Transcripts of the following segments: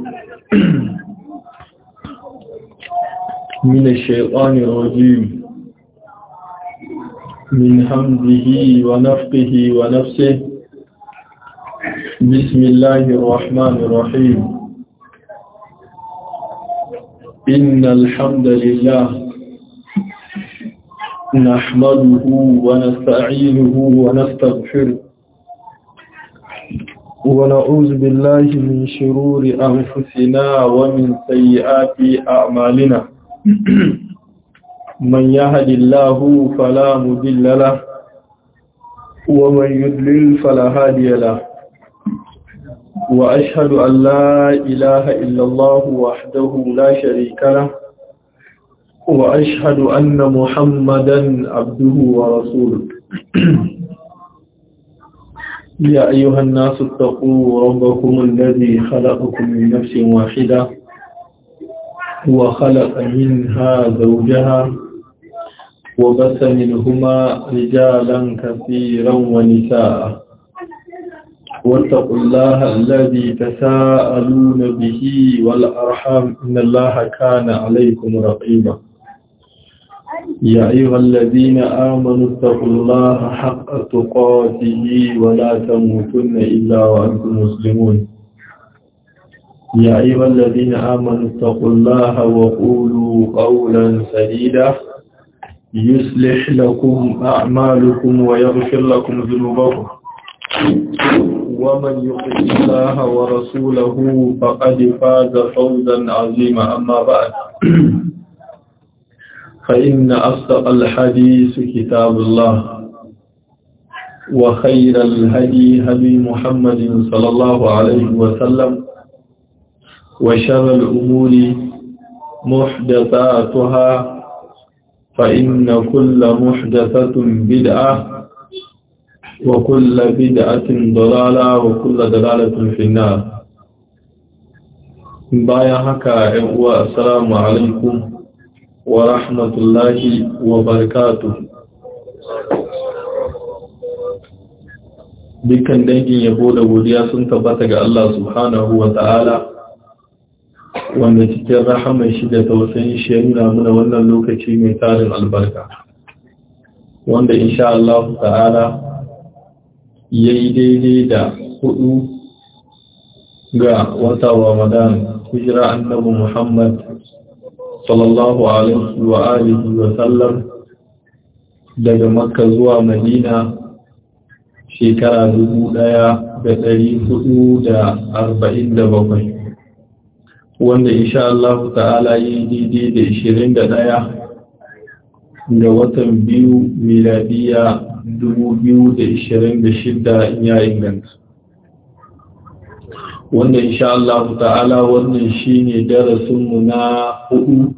من الشيطان الرجيم من حمده ونفقه ونفسه بسم الله الرحمن الرحيم إن الحمد لله نحمده ونستعينه ونستغفره ونعوذ بالله من شرور أنفسنا ومن سيئات أعمالنا من يهد الله فلا مضل له ومن يضلل فلا هادي له وأشهد أن لا إله إلا الله وحده لا شريك له وأشهد أن محمدا عبده ورسوله يا أيها الناس اتقوا ربكم الذي خلقكم من نفس واحدة وخلق منها زوجها وبث منهما رجالا كثيرا ونساء واتقوا الله الذي تساءلون به والأرحام إن الله كان عليكم رقيبا يا أيها الذين آمنوا اتقوا الله حق تقاته ولا تموتن إلا وأنتم مسلمون يا أيها الذين آمنوا اتقوا الله وقولوا قولا سديدا يصلح لكم أعمالكم ويغفر لكم ذنوبكم ومن يطع الله ورسوله فقد فاز فوزا عظيما أما بعد فإن أصدق الحديث كتاب الله وخير الهدي هدي محمد صلى الله عليه وسلم وشر الأمور محدثاتها فإن كل محدثة بدعة وكل بدعة ضلالة وكل ضلالة في النار بايا هكا السلام عليكم ورحمة الله وبركاته dukkan dangin yabo da godiya sun tabbata ga Allah subhanahu wa ta'ala wanda cikin rahaman shi da tausayin shi ya nuna muna wannan lokaci mai tarin albarka wanda insha Allah ta'ala ya yi daidai da hudu ga wata Ramadan hijira annabi Muhammad sallallahu alaihi wa alihi wa sallam daga Makka zuwa Madina shekara dubu ɗaya da ɗari hudu da arba'in da bakwai wanda insha Allah ta'ala yi daidai da ishirin da ɗaya ga watan biyu miladiya dubu biyu da ishirin da shidda ya inganta wanda insha Allah ta'ala wannan shine darasinmu na hudu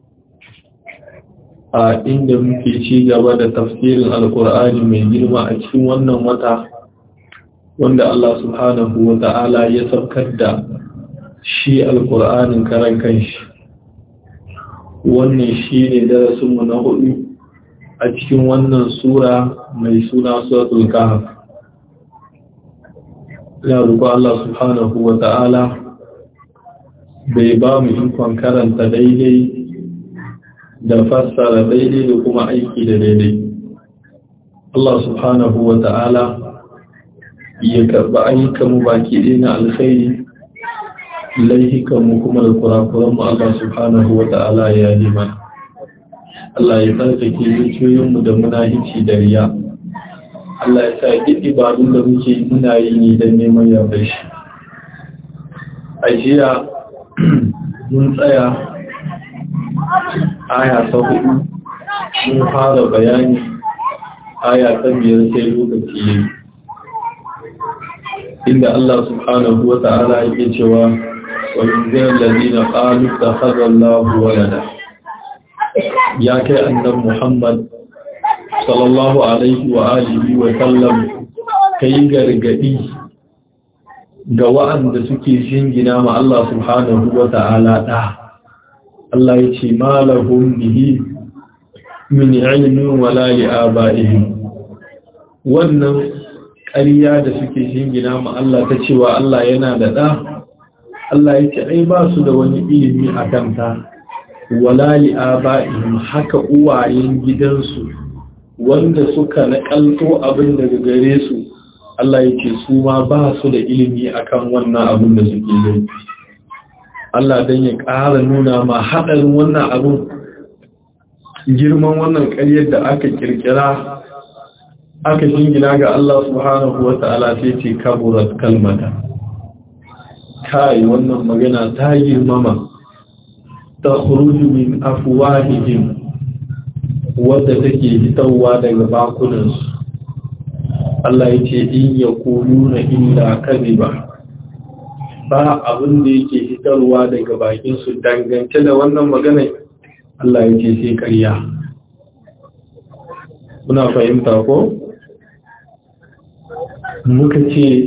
a inda muke ci gaba da tafsirin alkur'ani mai girma a cikin wannan wata wanda Allah subhanahu wa ta'ala ya saukar da shi alkur'anin karan kanshi wannan shi ne darasinmu na hudu a cikin wannan sura mai suna suratul kahf ina roƙo Allah subhanahu wa ta'ala bai ba mu ikon karanta daidai da fassara daidai da kuma aiki da daidai Allah subhanahu wa ta'ala ya karɓi ayyukanmu baki ɗaya na alkhairi laihikanmu kuma da kurakuranmu Allah subhanahu wa ta'ala ya yi mana Allah ya tsarkake zuciyoyinmu da munahici da riya Allah ya sa duk ibadun da muke muna yi ne don neman yarda shi a jiya mun tsaya aya ta hudu mun fara bayani aya ta biyar sai lokaci ya yi inda Allah subhanahu wa ta'ala yake cewa وينذر الذين قالوا اتخذ الله ولدا يا كي أن محمد صلى الله عليه وآله وسلم كي غرغدي ga wa'anda suke shingina ma Allah subhanahu wa ta'ala da Allah ya ce malahum bihi min ilmin wala li abaihim wannan ƙarya da suke shingina ma Allah ta cewa Allah yana da da Allah ya ce ai ba su da wani ilimi a kanta wala li aba'ihim haka uwayen gidansu wanda suka nakalto abin daga gare su Allah ya ce su ma ba su da ilimi akan wannan abin da suke yi Allah dan ya ƙara nuna ma haɗarin wannan abin girman wannan ƙaryar da aka kirkira aka jingina ga Allah subhanahu wa ta'ala sai ce kaburat kalmata kai wannan magana ta girmama ta khuruju min afwahihim wadda take fitowa daga bakunansu Allah ya ce in yaquluna illa kadhiba ba abin da yake fitarwa daga bakin su dangance da wannan magana Allah ya ce sai ƙarya muna fahimta ko muka ce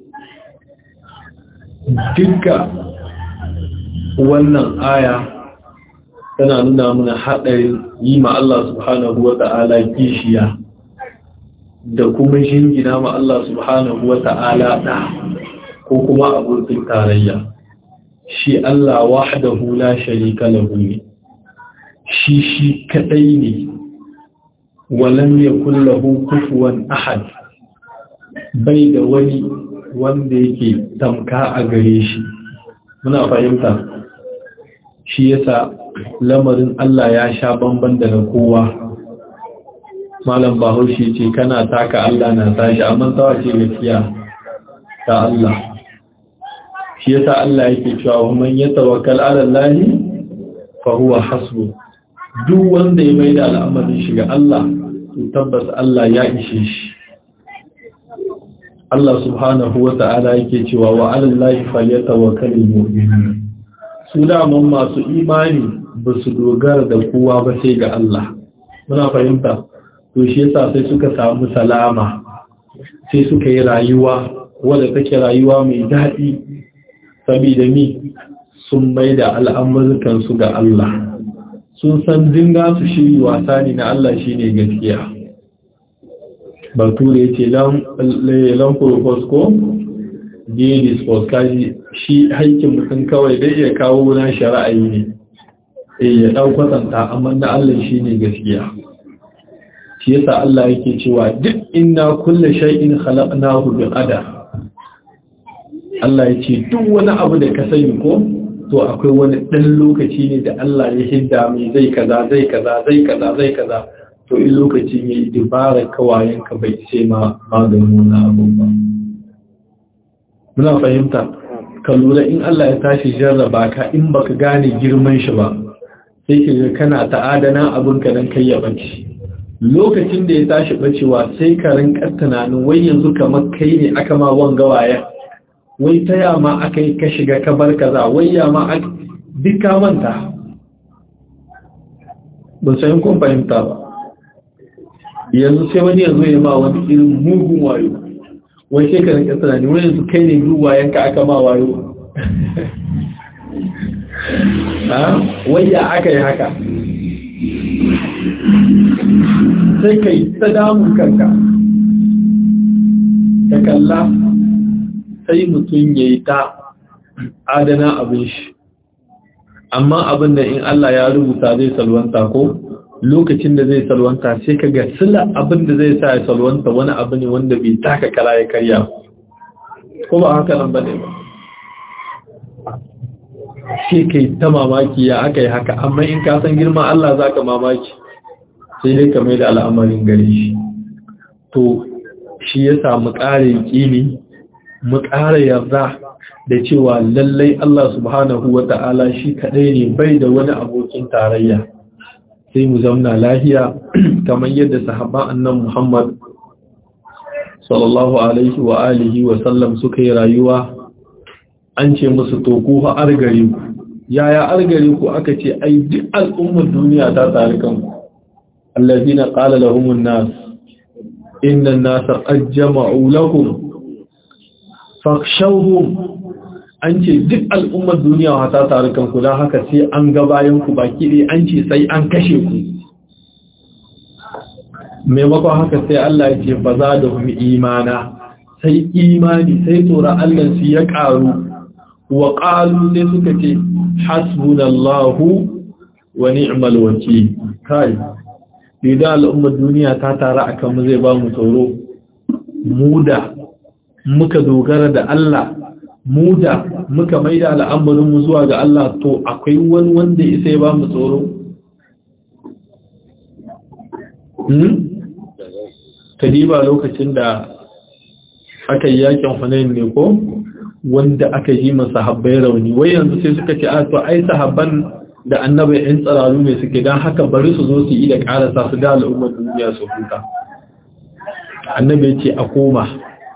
duka wannan aya tana nuna mana haɗarin yi ma Allah subhanahu wa ta'ala kishiya da kuma shingina ma Allah subhanahu wa ta'ala ɗa ko kuma abokin tarayya shi Allah wahdahu la sharika lahu ne shi shi kadai ne walam yakul lahu kufuwan ahad bai da wani wanda yake tamka a gare shi muna fahimta shi yasa lamarin Allah ya sha bamban da na kowa malam bahaushe ce kana taka Allah na tashi amma tsawa ce gaskiya ta Allah shi yasa Allah yake cewa man ya tawakkal ala Allah fa huwa hasbu duk wanda ya maida al'amarin shi ga Allah to tabbas Allah ya ishe shi Allah subhanahu wa ta'ala yake cewa wa ala Allah falyatawakkalul mu'minun su daman masu imani ba su dogara da kowa ba sai ga Allah muna fahimta to shi yasa sai suka samu salama sai suka yi rayuwa wadda take rayuwa mai daɗi saboda mi sun mai da al'amurkansu ga Allah sun san dinga su shiri wasa ne na Allah shi ne gaskiya bature ya ce lamfurofos ko daily sports kaji shi haikin mutum kawai dai ya kawo na shari'ayi ne ya ɗau kwatanta amma na Allah shi ne gaskiya shi yasa Allah yake cewa duk inna kulle shay'in khalaqnahu bi qadar Allah ya ce duk wani abu da ka sani ko to akwai wani ɗan lokaci ne da Allah ya hidda mai zai kaza zai kaza zai kaza zai kaza to in lokacin ya yi dibara kawayen ka bai ce ma maganin wani abu ba muna fahimta ka lura in Allah ya tashi jarraba ka in baka gane girman shi ba sai ka ga kana ta'adana abin ka dan kai ya bace lokacin da ya tashi bacewa sai ka rinka tunanin wai yanzu kamar kai ne aka ma wanga waya wai ta yama aka yi ka shiga ka bar kaza wai yama aka duk ka manta ban san kun fahimta ba yanzu sai wani yanzu ya ma wani irin mugun wayo wai sai ka rinka tunani wai yanzu kai ne duk wayan ka aka ma wayo ha wai ya aka yi haka sai ka yi ta damun kanka ka kalla sai mutum ya yi ta adana abin shi amma abin da in Allah ya rubuta zai salwanta ko lokacin da zai salwanta sai ka ga sila abin da zai sa ya salwanta wani abu ne wanda bai taka kara ya karya ko ba haka nan ba ne ba sai ka yi ta mamaki ya aka yi haka amma in ka san girma Allah za ka mamaki sai dai ka mai da al'amarin gare shi to shi ya samu ƙarin ƙini mu ƙara yarda da cewa lallai Allah subhanahu wa ta'ala shi kaɗai ne bai da wani abokin tarayya sai mu zamna lahiya kamar yadda sahabban annan Muhammad sallallahu alaihi wa alihi wa sallam suka yi rayuwa an ce musu to ku fa argare ku yaya argare ku aka ce ai duk al'ummar duniya ta tsari kanku allazina qala lahumun nas inna an-nasa qad jama'u lakum fakshawhum an ce duk al'ummar duniya ta taru kanku don haka sai an ga bayan ku baki ɗaya an ce sai an kashe ku maimakon haka sai Allah ya ce ba za da kuma imana sai imani sai tsoron Allah su ya ƙaru wa qalu sai suka ce hasbunallahu wa ni'mal wakeel kai idan al'ummar duniya ta tara akan mu zai ba mu tsoro mu da muka dogara da Allah mu da muka maida al'amarin mu zuwa ga Allah to akwai wani wanda ya sai ba mu tsoro hmm kadiba lokacin da aka yi yakin Hunain ne ko wanda aka yi masa sahabbai rauni wai yanzu sai suka ce a to ai sahabban da annabi ɗin tsararu ne suke don haka bari su zo su yi da ƙarasa su da al'ummar duniya su huta annabi ce a koma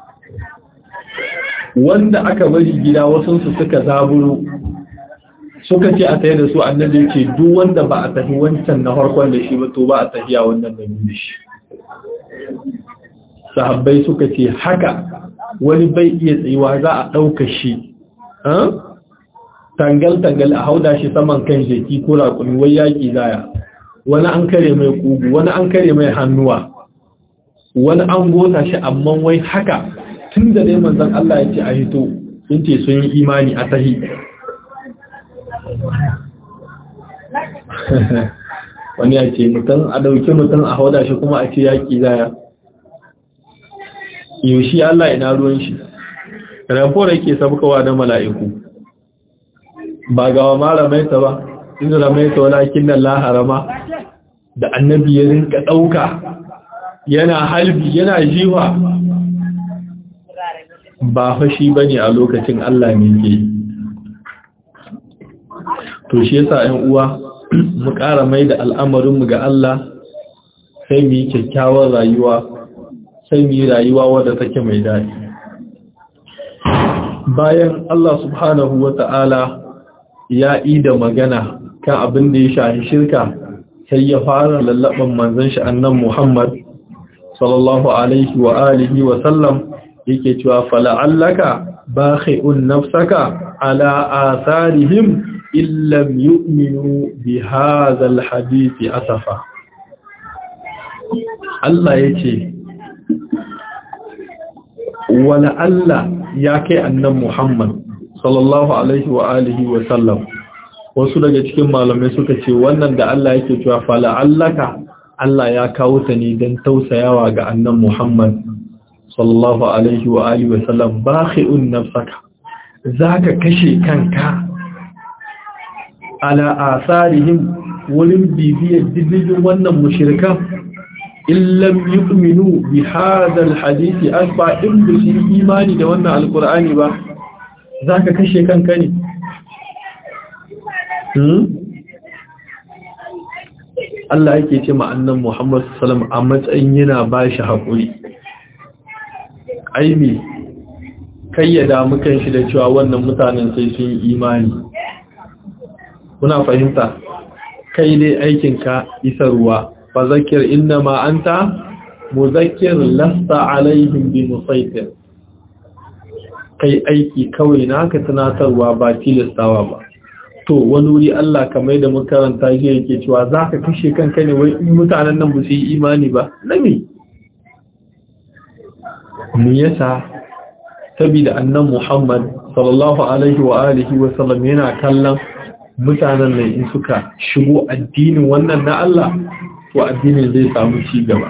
wanda aka bari gida wasansu suka zaburo suka ce a tsaye da su annabi ce duk wanda ba a tafi wancan na harkon da shi ba to ba a tafiya wannan da da shi sahabbai suka ce haka wani bai iya tsayuwa za a ɗauka shi tangal-tangal a hauda shi saman kan jeki ko raƙumi wai yaƙi zaya wani an kare mai ƙugu wani an kare mai hannuwa wani an gota shi amma wai haka tun da dai manzan Allah ya ce a hito sun ce sun yi imani a tahi wani ya ce mutum a ɗauki mutum a hauda shi kuma a ce yaƙi zaya yaushe Allah ina ruwan shi rafora ke sabkawa da mala'iku ba gawa ma ramaita ba inda ramaita walakin nan laharama da annabi ya rinka ɗauka yana halbi yana jiwa ba fashi ba ne a lokacin Allah ne ke to shi yasa ‘yan uwa mu ƙara mai da al'amarinmu ga Allah sai mu yi kyakkyawar rayuwa sai mu yi rayuwa wadda take mai daɗi bayan Allah subhanahu wa ta'ala ya da magana kan abin da ya shahi shirka sai ya fara lallaban manzon shi annan Muhammad sallallahu alaihi wa alihi wa sallam yake cewa fala'allaka bakhi'un nafsaka ala atharihim illam yu'minu bi hadha alhadith asafa Allah yace wala Allah ya kai annan Muhammad sallallahu alaihi wa alihi wa sallam wasu daga cikin malamai suka ce wannan da Allah yake cewa fala allaka Allah ya kawo ta ne don tausayawa ga annan Muhammad sallallahu alaihi wa alihi wa sallam bakhi'un nafsaka zaka kashe kanka ala asarihim wurin bibiyar diddigin wannan mushrikan illam yu'minu bi hadha alhadith asba in bi imani da wannan alqur'ani ba za ka kashe kanka ne Allah yake ce ma'annan Muhammad Salam a matsayin yana ba shi haƙuri aimi kayyada mukan shi da cewa wannan mutanen sai sun yi imani kuna fahimta kai dai aikinka isarwa fa zakir inna ma anta muzakkir lasta alaihim bi musaitir kai aiki kawai naka tunatarwa ba tilastawa ba to wani wuri Allah kamar da makaranta shi yake cewa zaka kashe kanka ne wai mutanen nan ba su yi imani ba nami me yasa saboda annan Muhammad sallallahu alaihi wa alihi wa sallam yana kallon mutanen nan in suka shigo addinin wannan na Allah to addinin zai samu ci gaba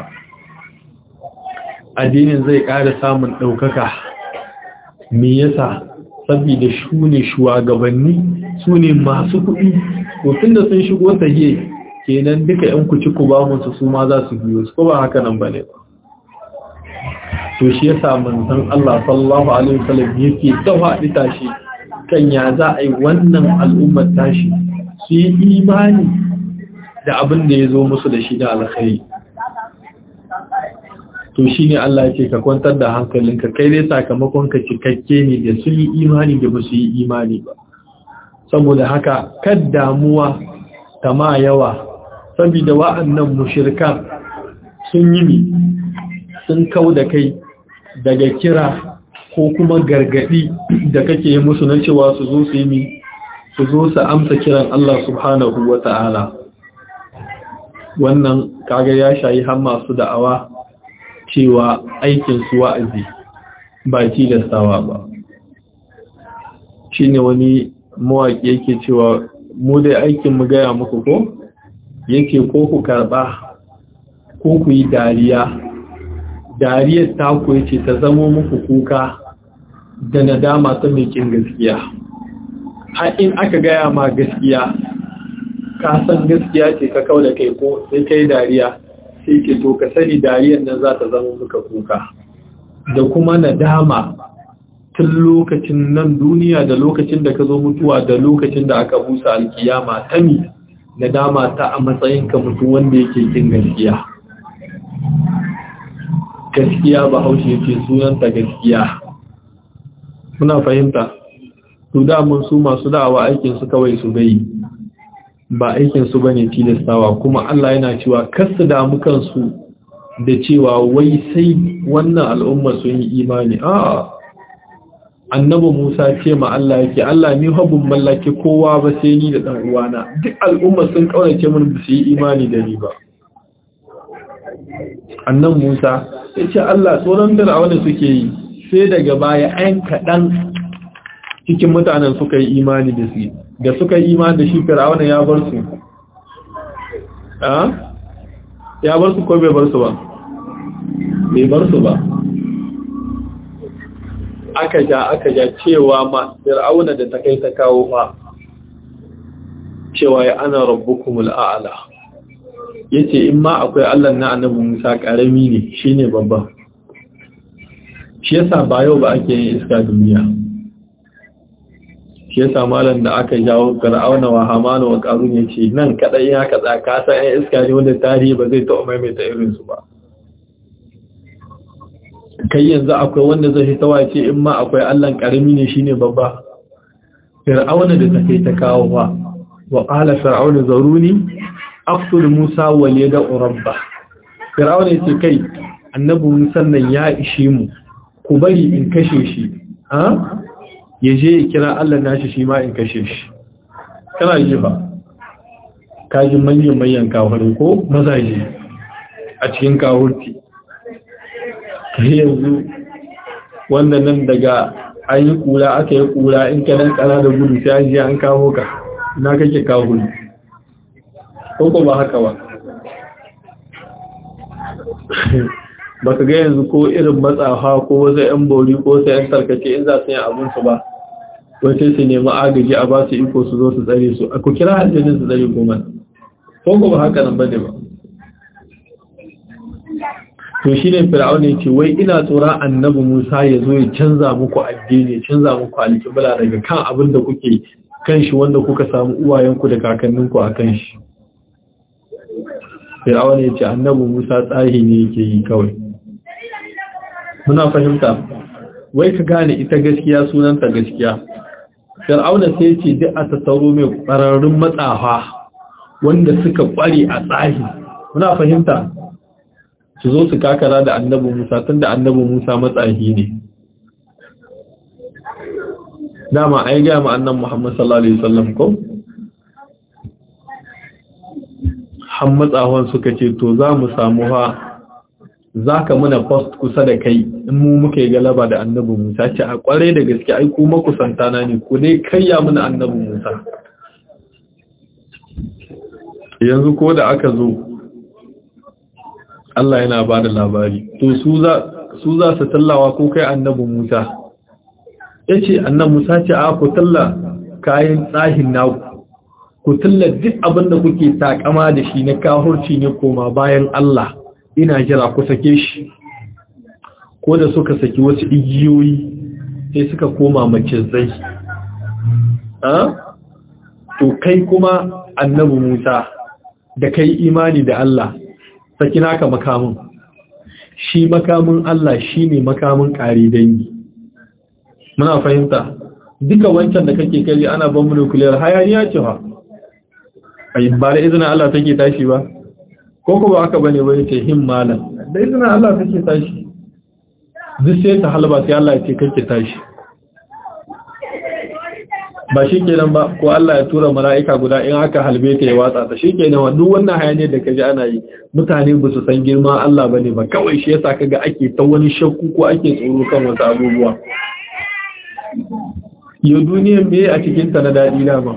addinin zai ƙara samun ɗaukaka me yasa saboda su ne shugabanni su ne masu kuɗi tun da sun shigo tahiye kenan duka yan kuci ku ba musu su ma za su biyo su ko ba haka nan bane ba to shi yasa manzon Allah sallallahu alaihi wasallam yake tawa tashi kan ya za a yi wannan al'ummar tashi su yi imani da abin da ya zo musu da shi da alkhairi to shi ne Allah ce ka kwantar da hankalinka kai dai sakamakon ka cikakke ne da sun yi imani da ba su yi imani ba saboda haka kad damuwa ta ma yawa saboda wa'annan mushirkan sun yi mi sun kau da kai daga kira ko kuma gargadi da kake yi musu na cewa su zo su yi mi su zo su amsa kiran Allah subhanahu wa ta'ala wannan kaga ya shayi har masu da'awa cewa aikin su wa'azi ba tilastawa ba shine wani mawaƙi yake cewa mu dai aikin mu gaya muku ko yake ko ku karɓa ko ku yi dariya dariyar taku yace ta zamo muku kuka da nadama ta mai kin gaskiya har in aka gaya ma gaskiya ka san gaskiya ce ka kau da kai ko sai kai dariya sai ke to ka sani dariyar nan za ta zama muka kuka da kuma nadama tun lokacin nan duniya da lokacin da ka zo mutuwa da lokacin da aka busa alkiyama ta mi nadama ta a matsayin ka mutum wanda yake kin gaskiya gaskiya ba haushe yake sunanta gaskiya muna fahimta to da mun su masu da'awa aikin su kawai su gai ba aikin su bane tilastawa kuma Allah yana cewa kasu damu kansu da cewa wai sai wannan al'umma sun yi imani a annabi Musa ce ma Allah yake Allah ni habun mallaki kowa ba sai ni da dan uwana duk al'umma sun kaurace mun ba su yi imani da ni ba annan Musa yace Allah tsoron fir'auna suke yi sai daga baya ayan kadan cikin mutanen suka yi imani da su da suka yi imani da shi fir'auna ya bar su a ya bar su ko bai bar su ba bai bar su ba aka ja aka ja cewa ma fir'auna da ta kai ta kawo fa cewa ya ana rabbukumul a'la yace in ma akwai Allah na annabi Musa karami ne shine babba shi yasa ba yau ba ake yin iska duniya shi yasa malam da aka jawo fir'auna wa hamana wa qarun yace nan kadai ya kaza ka san ai iska ne wanda tarihi ba zai taɓa maimaita irin su ba kai yanzu akwai wanda zai tawa ce in ma akwai Allah karami ne shine babba fir'auna da ta kai ta kawo ba wa qala fir'auna zaruni aqtul musa wa liyada rabba fir'auna yace kai annabi musa nan ya ishe mu ku bari in kashe shi ha yaje ya kira Allah nashi shi ma in kashe shi kana ji fa kaji manyan manyan kafirin ko mazaje a cikin kafirci yanzu wanda nan daga an yi kura aka yi kura in ka dan tsara da gudu sai an je an kawo ka na kake kawo ko ko ba haka ba ba ka ga yanzu ko irin matsafa ko wasu yan bori ko sai yan tarkace in za su yi abin su ba wace su nemi agaji a ba su iko su zo su tsare su ku kira hajjinin su tsare kuma ko ko ba haka nan ba ne ba to shi ne fir'aun ya ce wai ina tsoron annabi musa ya zo ya canza muku addini ya canza muku alƙibla daga kan abin da kuke kan shi wanda kuka samu uwayenku da kakanninku a kan shi fir'aun ya ce annabi musa tsahi ne yake yi kawai muna fahimta wai ka gane ita gaskiya sunanta gaskiya fir'aun sai ce duk a tattaro mai ƙwararrun matsafa wanda suka ƙware a tsahi muna fahimta su zo su kakara da annabi Musa tun da annabi Musa matsahi ne. Dama ai gaya ma annan Muhammad sallallahu Alaihi wasallam ko? Han matsahon suka ce, To za mu samu ha, za ka muna post kusa da kai in mu muka yi galaba da annabi Musa ce a kwarai da gaske ai kuma kusantana ne, ku dai kayya muna annabi Musa. Yanzu ko da aka zo, Allah yana ba da labari to su za su tallawa ko kai annabi Musa yace annabi Musa ce a ku talla kayan tsahin naku ku talla duk abin da kuke takama da shi na kahurci ne koma bayan Allah ina jira ku sake shi ko da suka saki wasu igiyoyi sai suka koma macizai a to kai kuma annabi Musa da kai imani da Allah saki naka makamin shi makamin Allah shi ne makamin ƙari dangi muna fahimta duka wancan da kake kai ana ban nuclear hayaniya ce fa ai ba da izinin Allah take tashi ba ko ko ba aka bane ba yace him malam da izinin Allah take tashi duk sai ta halba sai Allah ya ce kake tashi ba shi kenan ba ko Allah ya tura mala'ika guda in aka halbe ta ya watsa ta shi kenan duk wannan hayaniyar da kaji ana yi mutane ba su san girma Allah bane ba kawai shi yasa kaga ake ta wani shakku ko ake tsoro kan wasu abubuwa yau duniyan me a cikinta na daɗi dama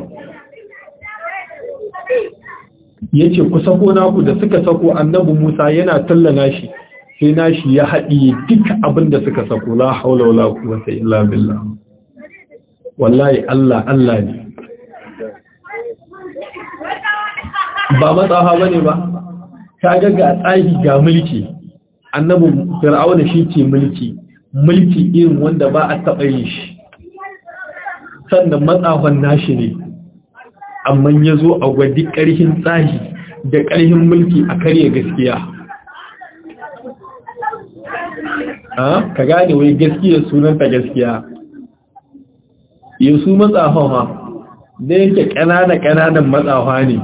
ya ce ku sako naku da suka sako annabi musa yana tallana shi sai nashi ya haɗiye duk abin da suka sako la haula wala quwwata illa billah wallahi Allah Allah ne ba matsafa bane ba ka ga ga tsahi ga mulki annabi fir'auna shi ce mulki mulki irin wanda ba a taɓa yin shi sannan matsafan nashi ne amma ya zo a gwadi ƙarhin tsahi da ƙarhin mulki a karya gaskiya ka gane wai gaskiya sunanta gaskiya yau su matsafa ma da yake ƙanana-ƙananan matsafa ne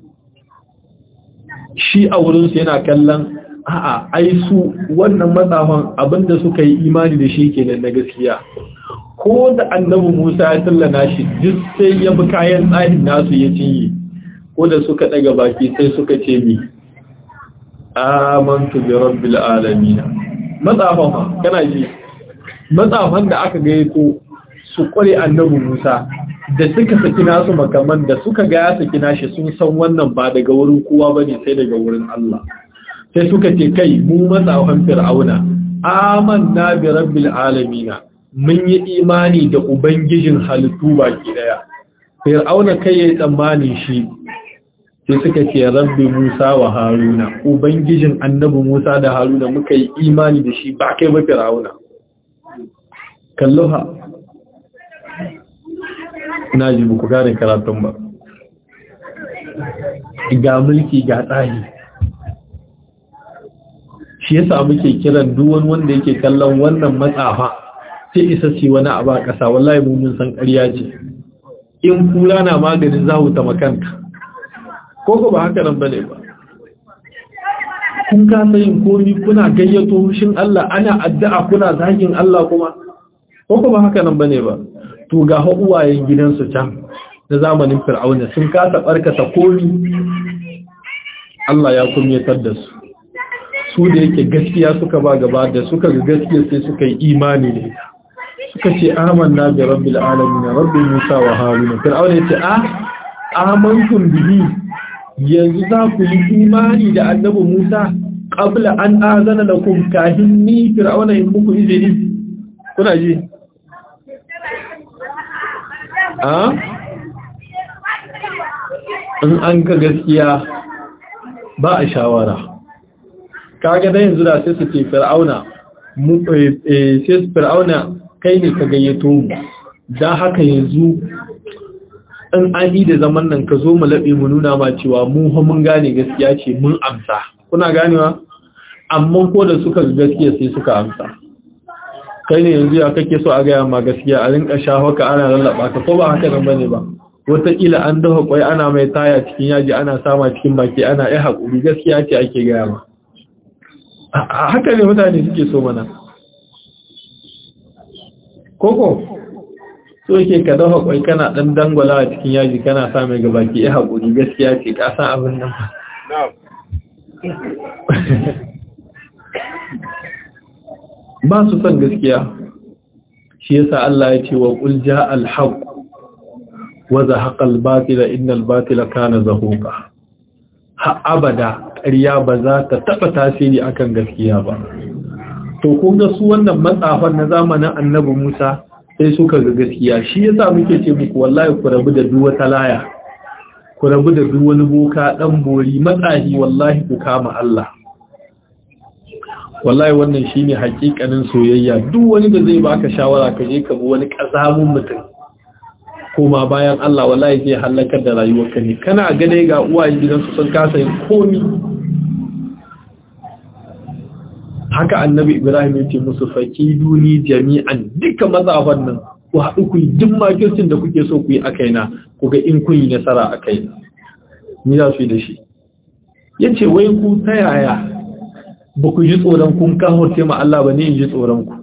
shi a wurinsu yana kallon a'a ai su wannan matsafan abinda suka yi imani da shi kenan na gaskiya ko da annabi Musa ya tallana shi duk sai ya bi kayan tsarin nasu ya cinye ko da suka daga baki sai suka ce mi amantu bi rabbil alamin matsafan fa kana ji matsafan da aka gayyato su kware annabi Musa da suka saki nasu makaman da suka ga ya saki nashi sun san wannan ba daga wurin kowa bane sai daga wurin Allah sai suka ce kai mu matsafan fir'auna amanna bi rabbil alamin mun yi imani da ubangijin halittu baki daya fir'auna kai yayi tsammanin shi sai suka ce rabbi musa wa haruna ubangijin annabi musa da haruna muka yi imani da shi ba kai ba fir'auna kalluha na ji buku gane karatun ba ga mulki ga tsari shi yasa muke kiran duwan wanda yake kallon wannan matsafa sai isa ce wani abu a ƙasa wallahi mun san ƙarya ce in kula na maganin zahu ta makanta ko ko ba haka nan bane ba kun kasa yin komi kuna gayyato hushin Allah ana addu'a kuna zagin Allah kuma ko ko ba haka nan bane ba to ga uwayen gidansu can na zamanin fir'auna sun kasa barkata komi Allah ya kumyatar da su su da yake gaskiya suka ba gaba da suka ga gaskiya sai suka yi imani ne suka ce amanna bi rabbil alamin rabbi musa wa haruna fir'auna yace a amantum bihi yanzu za ku yi imani da annabi musa qabla an azana lakum kahin ni fir'auna in muku izini kuna ji a in an ga gaskiya ba a shawara kaga da yanzu da sai su ce fir'auna mu sai fir'auna kai ne ka gayyato mu dan haka yanzu in an yi da zaman nan ka zo mu labe mu nuna ma cewa mu fa mun gane gaskiya ce mun amsa kuna ganewa amma ko da suka ga gaskiya sai suka amsa kai ne yanzu ya kake so a gaya ma gaskiya a rinka shafa ka ana lallaba ka ko ba haka nan bane ba wataƙila an dafa kwai ana mai taya cikin yaji ana sama cikin baki ana yi haƙuri gaskiya ce ake gaya ma a haka ne mutane suke so mana koko so yake ka dafa kwai kana ɗan dangwala a cikin yaji kana sa mai gabaki ya haƙuri gaskiya ce ka san abin nan ba ba su son gaskiya shi yasa Allah ya ce wa qul jaa al-haq wa zahaqa al-batila innal batila kana zahuqa ha abada ƙarya ba za ta taɓa tasiri akan gaskiya ba to kun ga su wannan matsafan na zamanin annabi Musa sai suka ga gaskiya shi yasa muke ce muku wallahi ku rabu da duk wata laya ku rabu da duk wani boka dan bori matsahi wallahi ku kama Allah wallahi wannan shine hakikanin soyayya duk wani da zai baka shawara ka je ka bi wani kazamun mutum koma bayan Allah wallahi zai halakar da rayuwarka ne kana gane ga uwayen gidansu sun kasa yin komi haka annabi Ibrahim ya ce musu faki duni jami'an duka mazafan nan ku haɗu ku yi duk makircin da kuke so ku yi a kaina ku ga in kun yi nasara a kaina ni za su yi da shi ya ce wai ku ta yaya ba ku ji tsoron kun kawo ma Allah ba ne in ji tsoron ku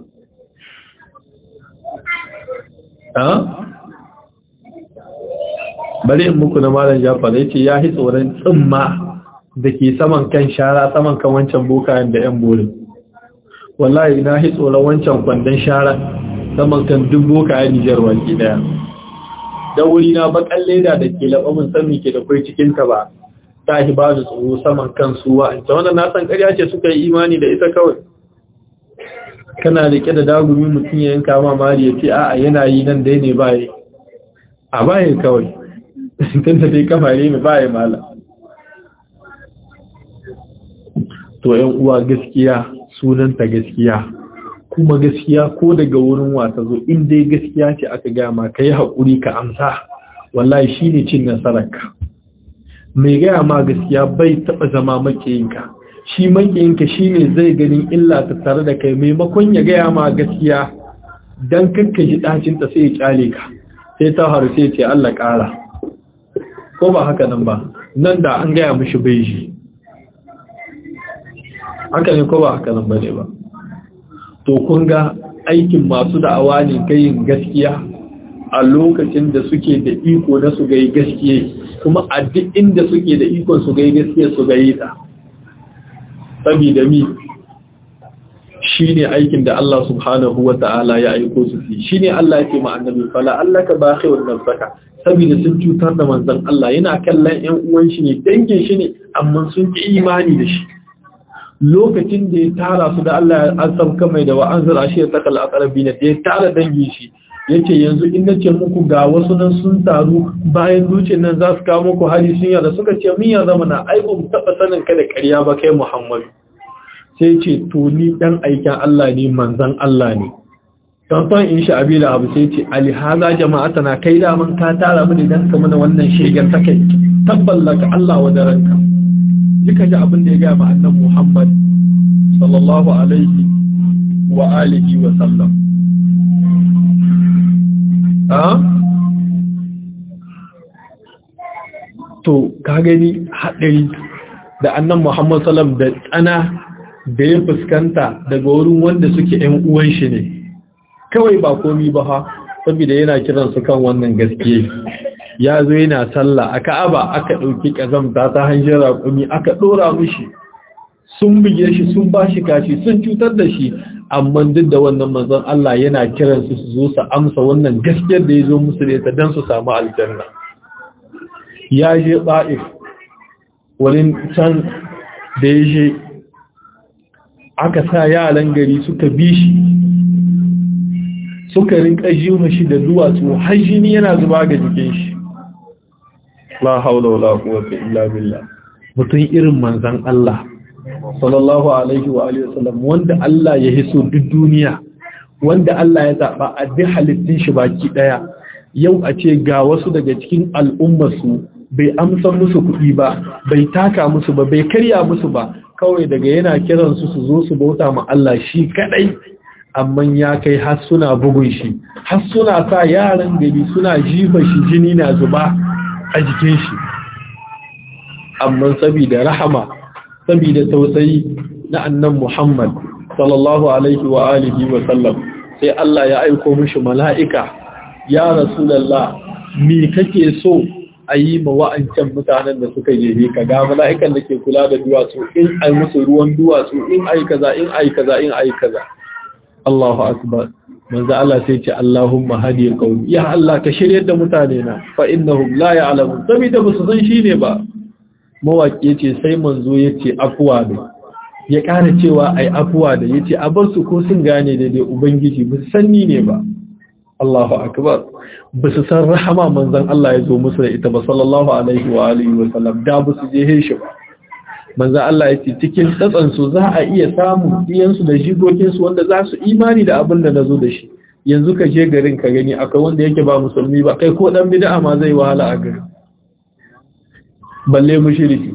bari in muku na malam jafar ya ce ya yi tsoron tsimma da ke saman kan shara saman kan wancan bokayen da yan borin wallahi na yi tsoron wancan kwandon shara saman kan duk bokayen nijar waki daya da wuri na bakan leda da ke laɓa mun san ke da kai cikin ta ba ta hi ba da tsoro saman kan su wa'anta wannan na san ƙarya ce suka yi imani da ita kawai kana rike da dagumi mutum ya yanka ma mari ya ce a'a yana yi nan dai ne baye a baye kawai tun da dai kamare ne baye mala to yan uwa gaskiya sunanta gaskiya kuma gaskiya ko daga wurin wata zo in dai gaskiya ce aka gama ka yi haƙuri ka amsa wallahi shi ne cin nasararka mai gaya ma gaskiya bai taɓa zama makiyinka shi makiyinka shi ne zai ganin illa ta tare da kai maimakon ya gaya ma gaskiya don kakka ji ɗacinta sai ya ƙyale ka sai ta haru sai ce Allah ƙara ko ba haka nan ba nan da an gaya mishi bai shi haka ne ko ba haka nan ba ne ba to kun ga aikin masu da'awa ne gayin gaskiya a lokacin da suke da iko na su gai gaskiya kuma a duk inda suke da ikon su gai gaskiya su gai ta saboda mi shine aikin da Allah subhanahu wa ta'ala ya aiko su fi shine Allah ya ce ma annabi fala allaka bakhirun nafsaka saboda sun cutar da manzon Allah yana kallon ƴan uwan shi ne dangin shi ne amma sun ki imani da shi lokacin da ya tara su da Allah ya asabka mai da wa'anzar ashe ya takal aqrabi da ya tara dangi shi yace yanzu in nace muku ga wasu nan sun taru bayan zuciyar nan za su kawo muku hali sun yada suka ce min ya zama na ai mu taba sanin ka da ƙarya ba kai Muhammadu sai ce to ni dan aikin Allah ne manzon Allah ne tantan in sha abila abu sai ce ali haza jama'atana kai da man ka tara mu dan ka mana wannan shegar ta kai tabballaka Allah wa daranka duka ji abin da ya gaya ma'annan Muhammad sallallahu Alaihi wa alihi wa sallam. Ha? To, ka gani haɗari da annan Muhammad sallam da tsana da ya fuskanta daga wurin wanda suke ‘yan uwan shi ne, kawai ba komi ba ha, saboda yana kiransu kan wannan gaskiya. ya zo yana sallah a ka'aba aka ɗauki ƙazamta ta hanyar raƙumi aka ɗora mishi sun buge shi sun ba shi kashi sun cutar da shi amma duk da wannan manzon Allah yana kiran su su zo su amsa wannan gaskiyar da ya zo musu da ita don su samu aljanna ya je ba'if wurin can da ya je aka sa yaran gari suka bi shi suka rinka jiwa shi da duwatsu har jini yana zuba ga jikin shi la haula wala quwwata illa billah mutum irin manzon Allah sallallahu alaihi wa alihi wasallam wanda Allah ya hiso duk duniya wanda Allah ya zaba a duk halittun shi baki daya yau a ce ga wasu daga cikin al'ummar su bai amsa musu kuɗi ba bai taka musu ba bai karya musu ba kawai daga yana kiran su su zo su bauta ma Allah shi kadai amma ya kai har suna bugun shi har suna sa yaran gari suna jifa shi jini na zuba a jikin shi amma saboda rahama saboda tausayi na annan Muhammad sallallahu alaihi wa alihi wa sallam sai Allah ya aiko mishi mala'ika ya rasulullah me kake so a yi ma wa'ancan mutanen da suka jefe ka ga mala'ikan da ke kula da duwatsu in ai musu ruwan duwatsu in ai kaza in ai kaza in ai kaza Allahu akbar manzo Allah sai ce Allahumma hadi qaumi ya Allah ka shiryar da mutane na fa innahum la ya'lamun saboda ba su san shine ba mawaki yace sai manzo yace afwa ne ya ƙara cewa ai afwa da yace a bar su ko sun gane daidai ubangiji ba su sanni ne ba Allahu akbar ba su san rahama manzon Allah ya zo musu da ita ba sallallahu alaihi wa alihi wa sallam da ba su je shi ba manzo Allah ya ce cikin tsatsansu za a iya samu iyansu da jigokinsu wanda za su imani da abin da na zo da shi yanzu ka je garin ka gani akwai wanda yake ba musulmi ba kai ko dan bid'a ma zai wahala a garin balle mushriki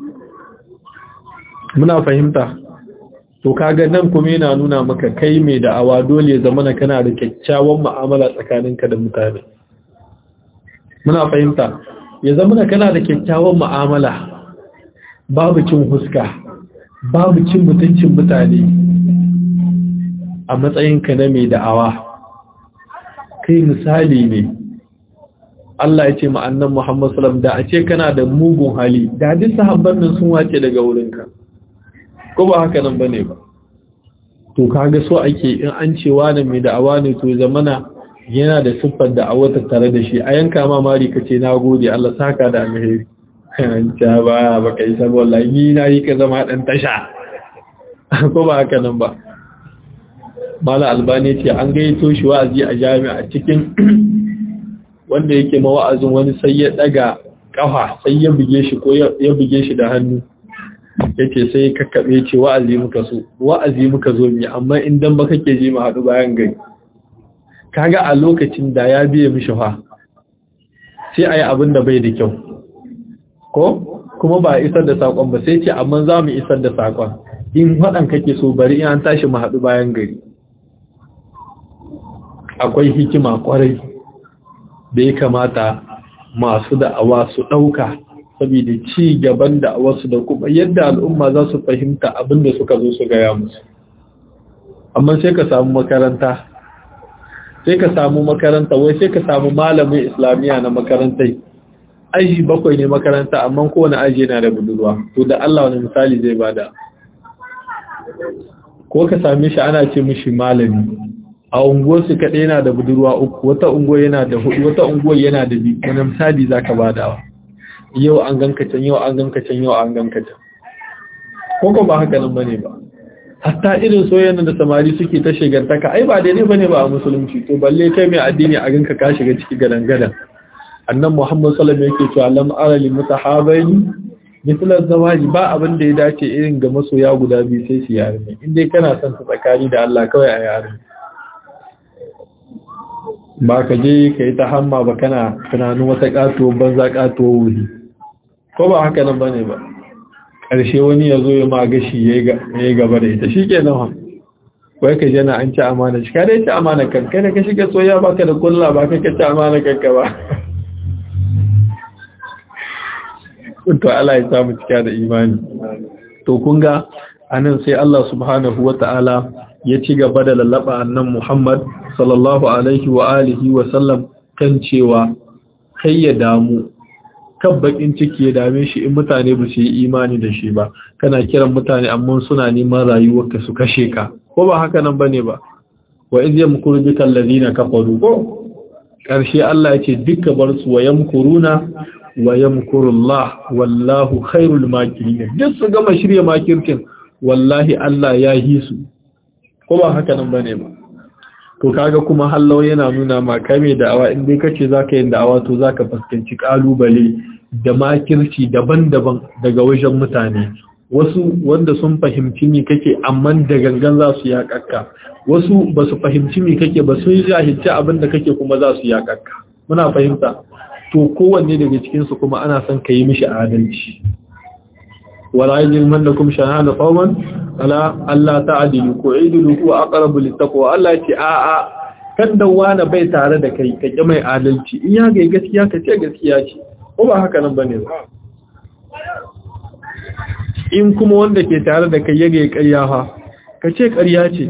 muna fahimta to kaga nan kuma yana nuna maka kai mai da'awa dole ya zama kana da kyakkyawan mu'amala tsakaninka da mutane muna fahimta ya zama kana da kyakkyawan mu'amala babu cin huska babu cin mutuncin mutane a matsayinka na mai da'awa kai misali ne Allah ya ce ma'annan Muhammad salam da a ce kana da mugun hali da duk sahabban nan sun wace daga wurinka ko ba haka nan bane ba to kaga so ake in an ce wani mai da'awa ne to zamana yana da siffar da awata tare da shi a yanka ma mari ka ce na gode Allah saka da alheri ta ba ba kai san wallahi ni na yi ka zama dan tasha ko ba haka nan ba mala albani ce an gaito shi wa'azi a jami'a cikin wanda yake mawa'azin wani sai ya daga kafa sai ya buge shi ko ya buge shi da hannu yace sai kakkabe ce wa'azi muka so wa'azi muka zo mi amma in dan ba kake ji mu hadu bayan gari kaga a lokacin da ya biye mishi fa sai ayi abin da bai da kyau ko kuma ba isar da sakon ba sai ce amma za mu isar da sakon in wadan kake so bari in an tashi mu hadu bayan gari akwai hikima kwarai da ya kamata masu da'awa su ɗauka saboda ci gaban da'awarsu da kuma yadda al'umma za su fahimta abin da suka zo su gaya musu amma sai ka samu makaranta sai ka samu makaranta wai sai ka samu malamin islamiyya na makarantai aji bakwai ne makaranta amma kowane aji yana da budurwa to da Allah wani misali zai bada ko ka same shi ana ce mishi malami a unguwarsu kaɗai yana da budurwa uku wata unguwar yana da hudu wata unguwar yana da biyu wani misali za ka badawa yau an ganka can yau an ganka can yau an ganka can ko ba haka nan bane ba hatta irin soyayyen da samari suke ta shigantaka ai ba daidai bane ba a musulunci to balle kai mai addini a ganka ka shiga ciki gadan gadan annan muhammad sallallahu alaihi wasallam yake cewa lam ara lil mutahabaini mithla zawaji ba abin da ya dace irin ga masoya guda biyu sai su yare ne in dai kana son ta tsakani da Allah kawai a yare ba ka je ka yi ta hamma ba kana tunanin wata katuwar banza katuwar wuri ko ba haka nan bane ba ƙarshe wani ya zo ya ma gashi ya yi gaba da ita shi ke nan wai ka jana an ci amana shi kada ya ci amana kan kai da ka shiga soya ba ka da kulla ba ka ka ci amana kanka ba to Allah ya samu cika da imani to kun ga anan sai Allah subhanahu wata'ala ya ci gaba da lallaba annan Muhammad sallallahu alaihi wa alihi wa sallam kan cewa kai ya damu kan bakin ciki ya dame shi in mutane ba su yi imani da shi ba kana kiran mutane amma suna neman rayuwarka su kashe ka ko ba haka nan bane ba wa iz yamkuru bika allazina kafaru ko karshe Allah ya ce duka bar su wa yamkuruna wa yamkurullah wallahu khairul makirin duk su gama shirye makirkin wallahi Allah ya yi su ko ba haka nan bane ba to kaga kuma hallau yana nuna ma kai mai da'awa in dai kace zaka yin da'awa to zaka fuskanci kalubale da makirci daban-daban daga wajen mutane wasu wanda sun fahimci me kake amma da gangan za su yakakka wasu ba su fahimci me kake ba sun jahilci abin da kake kuma za su yakakka muna fahimta to kowanne daga cikin su kuma ana son ka yi mishi adalci wala yajrimannakum shana'anu qauman ala Allah ta'dilu ko idilu ko aqrabu littaqwa Allah ce a a kan da wani bai tare da kai ka ki mai adalci in ya ga gaskiya ka ce gaskiya ce ko ba haka nan bane ba in kuma wanda ke tare da kai ya ga ƙarya fa ka ce ƙarya ce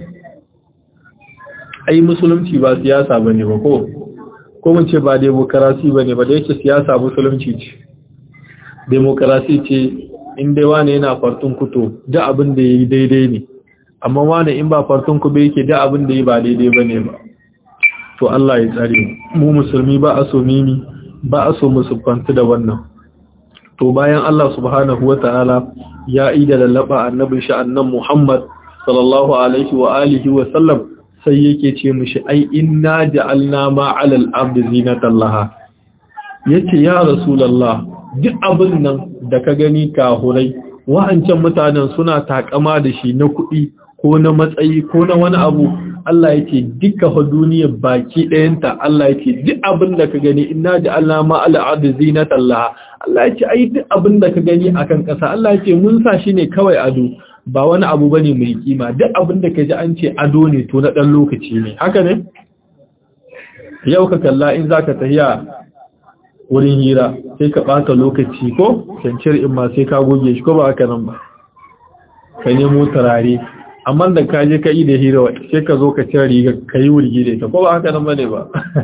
ai musulunci ba siyasa bane ba ko ko mun ce ba demokarasi bane ba da yake siyasa musulunci ce demokarasi ce in dai wane yana fartun kuto da abin da ya yi daidai ne amma wane in ba fartun ku bai yake da abin da ya ba daidai ba ne ba to Allah ya tsare mu musulmi ba a so mimi ba a so mu siffantu da wannan to bayan Allah subhanahu wa ta'ala ya yi da lallaba annabin shi annan Muhammad sallallahu alaihi wa alihi wa sallam sai yake ce mishi ai inna ja'alna ma 'alal ardi zinatan laha yace ya rasulullah duk abin nan da ka gani kahurai wa'ancan mutanen suna takama da shi na kuɗi ko na matsayi ko na wani abu Allah yake duka fa duniyar baki ɗayanta Allah yake duk abin da ka gani inna ji Allah ma al'adu zinatan laha Allah yake ai duk abin da ka gani akan ƙasa Allah yake mun sa shi ne kawai ado ba wani abu bane mai kima duk abin da ka ji an ce ado ne to na ɗan lokaci ne haka ne yau ka kalla in zaka tafiya wurin hira sai ka ɓata lokaci ko cancir in ma sai ka goge shi ko ba haka nan ba ka nemo turare amma da ka je ka yi da hira sai ka zo ka cire riga ka yi wurgi da ita ko ba haka nan ba ne ba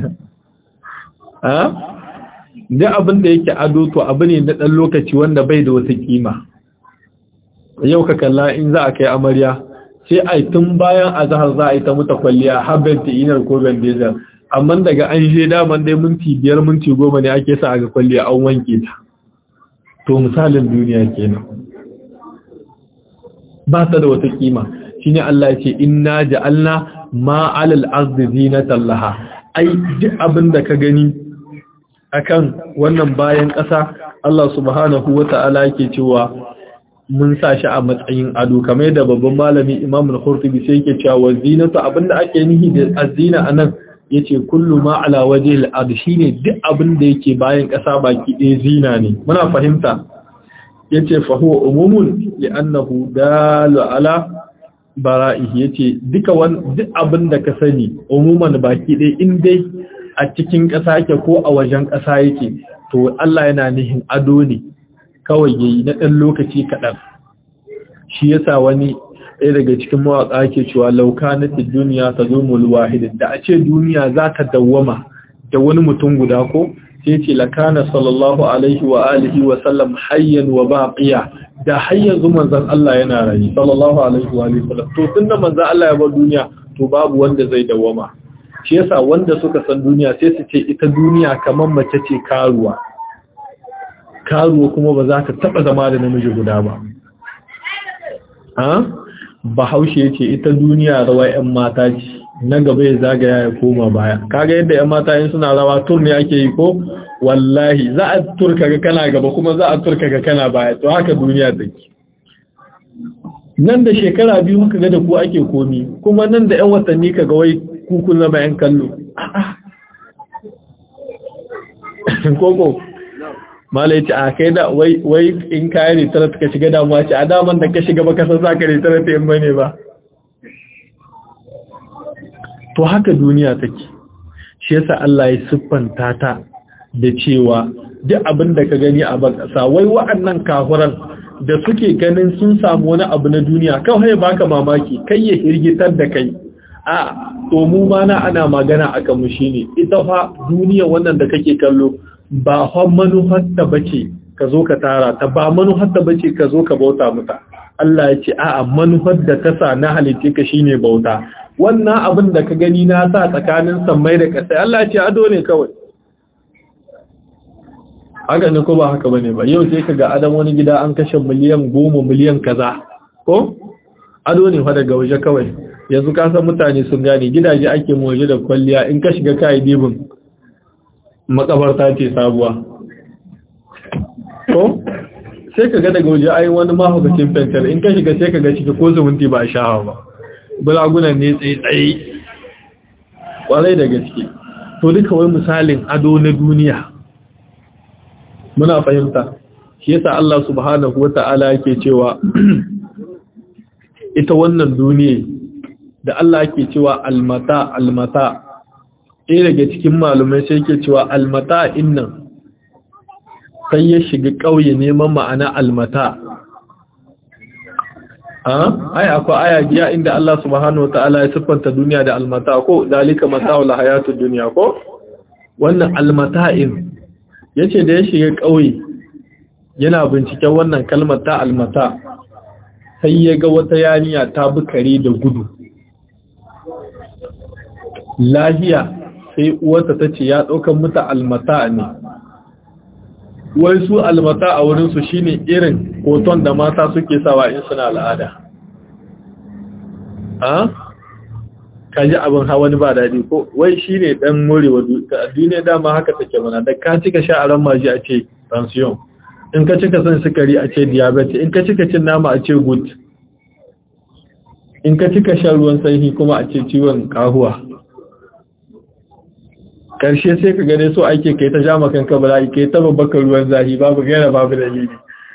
ha da abin da yake ado to abu ne na ɗan lokaci wanda bai da wata kima yau ka kalla in za a kai amarya sai a tun bayan azahar za a yi ta muta kwalliya har bentinar ko bendezer amma daga an je daman dai minti biyar minti goma ne ake sa ga kwalliya an wanke ta to misalin duniya kenan ba ta da wata kima shine Allah ya ce inna ja'alna ma 'alal ardi zinatan laha ai duk abin da ka gani akan wannan bayan ƙasa Allah subhanahu wata'ala yake cewa mun sa shi a matsayin ado kamar da babban malami Imam al-Qurtubi sai yake cewa zinatu abinda ake nihi da azina anan yace kullu ma ala wajhil ard shine duk abin da yake bayan ƙasa baki ɗaya zina ne muna fahimta yace fa huwa umumun li'annahu dalu ala bara'ihi yace duka duk abin da ka sani umuman baki ɗaya in dai a cikin ƙasa yake ko a wajen ƙasa yake to Allah yana nihin ado ne kawai yayi na ɗan lokaci kaɗan shi yasa wani ɗaya daga cikin mawaƙa ke cewa lauka na duniya ta zo wahidin da a ce duniya za ta dawwama da wani mutum guda ko sai ce lakana sallallahu alaihi wa alihi wa sallam hayyan wa baqiya da hayyan zuman zan Allah yana rayi sallallahu alaihi wa alihi sallam to tunda manzon Allah ya bar duniya to babu wanda zai dawwama shi yasa wanda suka san duniya sai su ce ita duniya kamar mace ce karuwa karuwa kuma ba za ta taba zama da namiji guda ba ha bahaushe ya ce ita duniya rawa 'yan mata ce na gaba ya zagaya ya koma baya kaga yadda 'yan mata yin suna rawa tur ne ake yi ko wallahi za a turka ga kana gaba kuma za a turka ga kana baya to haka duniya take nan da shekara biyu muka ga da ku ake komi kuma nan da 'yan watanni ka ga wai kukun zama 'yan kallo koko malai ce a kai da wai in kayan ritara ka shiga damuwa ce a daman da ka shiga ba kasar za ka ritara ta yin bane ba to haka duniya take shi yasa Allah ya siffanta ta da cewa duk abin da ka gani a bakasa wai wa'annan kafuran da suke ganin sun samu wani abu na duniya kawai baka mamaki kai ya hirgitar da kai a to mu ma na ana magana akan mu shine ita fa duniya wannan da kake kallo ba fa manufarta bace ka zo ka tara ta ba manufarta bace ka zo ka bauta mata Allah ya ce a'a manufar da ta sa na halitte ka shine bauta wannan abin da ka gani na sa tsakanin sammai da ƙasa Allah ya ce ado ne kawai haka ne ko ba haka bane ba yau sai kaga adam wani gida an kashe miliyan goma miliyan kaza ko ado ne fa daga waje kawai yanzu ka san mutane sun gane gidaje ake mu waje da kwalliya in ka shiga kai dibin makabarta ce sabuwa ko sai ka ga daga waje ai wani mahaukacin fentar in ka shiga sai ka ga ciki ko zumunti ba a shahawa ba bulagunan ne tsaye-tsaye kwarai da gaske to duka wai misalin ado na duniya muna fahimta shi yasa Allah subhanahu wata'ala yake cewa ita wannan duniya da Allah yake cewa almata almata ɗaya daga cikin malumai sai yake cewa almata innan sai ya shiga ƙauye neman ma'ana almata ai akwai aya giya inda Allah subhanahu ta'ala ya siffanta duniya da almata ko dalika mata'ul hayatud dunya ko wannan almata'in yace da ya shiga ƙauye yana binciken wannan kalmar ta almata sai ya ga wata yaniya ta bukare da gudu lahiya sai uwarta ta ce ya ɗaukan mata almata ne wai su almata a wurinsu shine irin hoton da mata suke sawa in suna al'ada a kaji abin hawa ba daɗi ko wai shine ɗan morewa duniya dama haka take mana da ka cika sha'aran maji a ce tension in ka cika son sukari a ce diabetes in ka cika cin nama a ce good in ka cika shan ruwan sanyi kuma a ce ciwon kahuwa karshe sai ka gane so ake kai ta jama kanka bala'i kai ta babbakar ruwan zahi babu gaira babu dalili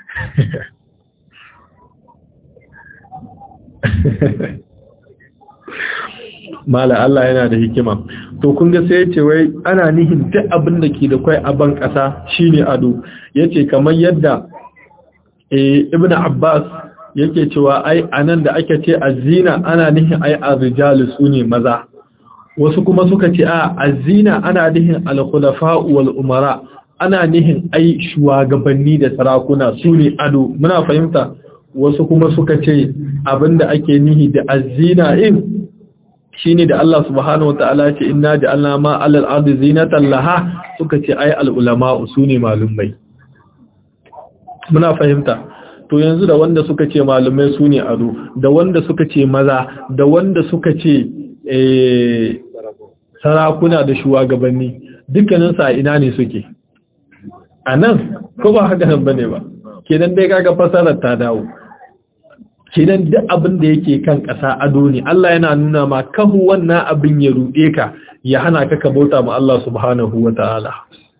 mala Allah yana da hikima to kun ga sai yace wai ana nihin duk abin da ke da kai a ban kasa shine ado yace kamar yadda eh ibnu abbas yake cewa ai anan da ake ce azina ana nihin ai arjalu sune maza wasu kuma suka ce a azina ana nihin al-khulafa wal umara ana nihin ai shugabanni da sarakuna sune ado muna fahimta wasu kuma suka ce abinda ake nihi da azina in shine da Allah subhanahu wataala ce inna ja'alna ma 'alal ardi zinatan laha suka ce ai al ulama usune malumai muna fahimta to yanzu da wanda suka ce malumai sune ado da wanda suka ce maza da wanda suka ce eh sarakuna da shugabanni dukkanin sa ina ne suke anan ko ba haka nan bane ba kenan dai kaga fasarar ta dawo kenan duk abin da yake kan ƙasa ado ne Allah yana nuna ma kahu wannan abin ya ruɗe ka ya hana ka ka bauta ma Allah subhanahu wata'ala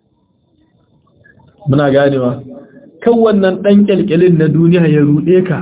muna ganewa kan wannan dan kyalkyalin na duniya ya ruɗe ka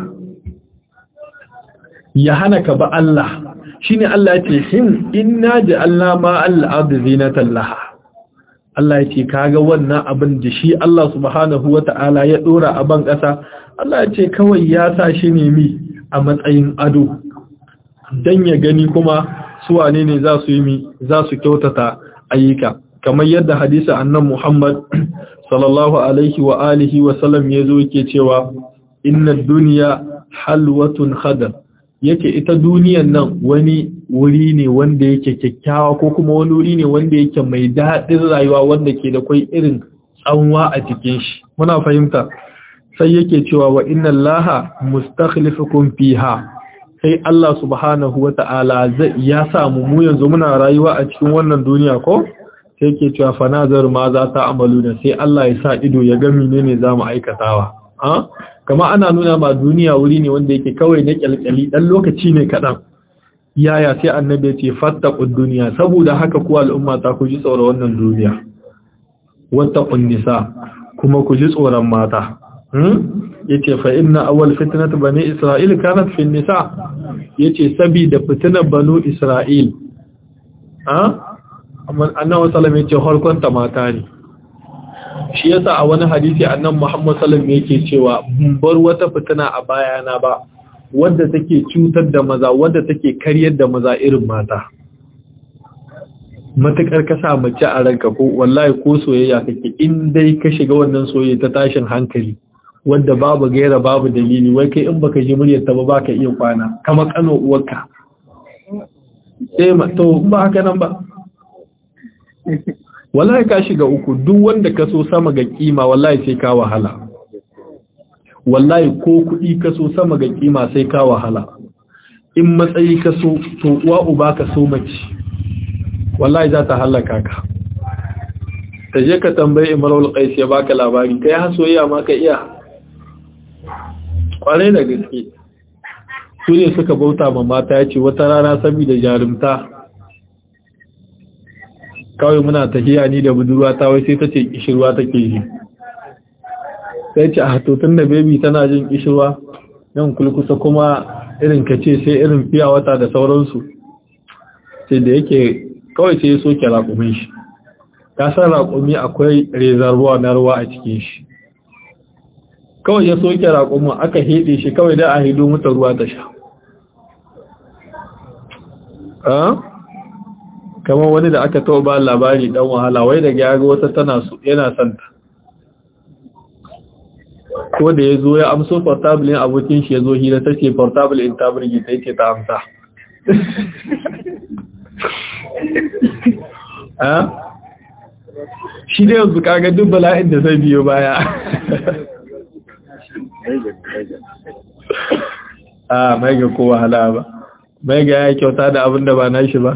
ya hana ka ba Allah shine Allah ya ce him inna ja'alna ma al-ardi zinatan laha Allah ya ce kaga wannan abin da shi Allah subhanahu wata'ala ya dora a ban ƙasa Allah ya ce kawai ya sa shi ne mi a matsayin ado dan ya gani kuma su wane ne za su yi mi za su kyautata ayyuka kamar yadda hadisi annan Muhammad sallallahu alaihi wa alihi wa sallam yazo yake cewa inna dunya halwatun khadar yake ita duniyan nan wani wuri ne wanda yake kyakkyawa ko kuma wani wuri ne wanda yake mai daɗin rayuwa wanda ke da kwai irin tsanwa a cikin shi muna fahimta sai yake cewa wa inna allaha mustakhlifukum fiha sai Allah subhanahu wata'ala zai ya samu mu yanzu muna rayuwa a cikin wannan duniya ko sai yake cewa fa nazar ma za ta amalu da sai Allah ya sa ido ya ga menene zamu aikatawa ha kama ana nuna ma duniya wuri ne wanda yake kawai na kyalkyali dan lokaci ne kadan yaya sai annabi ya ce fattaqud dunya saboda haka ku al'umma ta ku ji tsoron wannan duniya wattaqun nisa kuma ku ji tsoron mata yace fa inna awwal fitnat bani isra'il kanat fi nisa yace sabida fitnar banu isra'il ha amma annabi sallallahu alaihi yace harkon ta mata ne shi yasa a wani hadisi annabi Muhammad sallallahu alaihi yake cewa bar wata fitina a bayana ba wadda take cutar da maza wadda take karyar da maza irin mata matakar ka sa mace a ranka ko wallahi ko soyayya kake in dai ka shiga wannan soyayya ta tashin hankali wanda babu gaira babu dalili wai kai in baka ji muryar ta ba baka iya kwana kama kano uwarka sai ma to ba haka nan ba wallahi ka shiga uku duk wanda ka so sama ga kima wallahi sai ka wahala wallahi ko kuɗi ka so sama ga kima sai ka wahala in matsayi ka so to uwa uba ka so mace wallahi za ta halaka ka ta je ka tambayi imrul qais ya baka labari kai har soyayya ma ka iya kwarai da gaske su ne suka bauta ma mata ya ce wata rana saboda jarumta kawai muna tafiya ni da budurwa ta wai sai ta ce kishirwa take ji sai ce a tun da baby tana jin kishirwa nan kulkusa kuma irin ka ce sai irin fiya wata da sauransu sai da yake kawai sai ya soke raƙumin shi ka san raƙumi akwai rezarwa na ruwa a cikin shi kawai ya soke raƙumin aka heɗe shi kawai da a hido mata ruwa ta sha kamar wani da aka taɓa ba labari ɗan wahala wai daga ya ga wata tana yana santa ko da ya zo ya amso portable abokin shi ya zo hira ta ce portable in ta birgi ta ce ta amsa shi da yanzu kaga duk bala'in da zai biyo baya a mai ga kowa hala ba mai ga ya kyauta da abin da ba na shi ba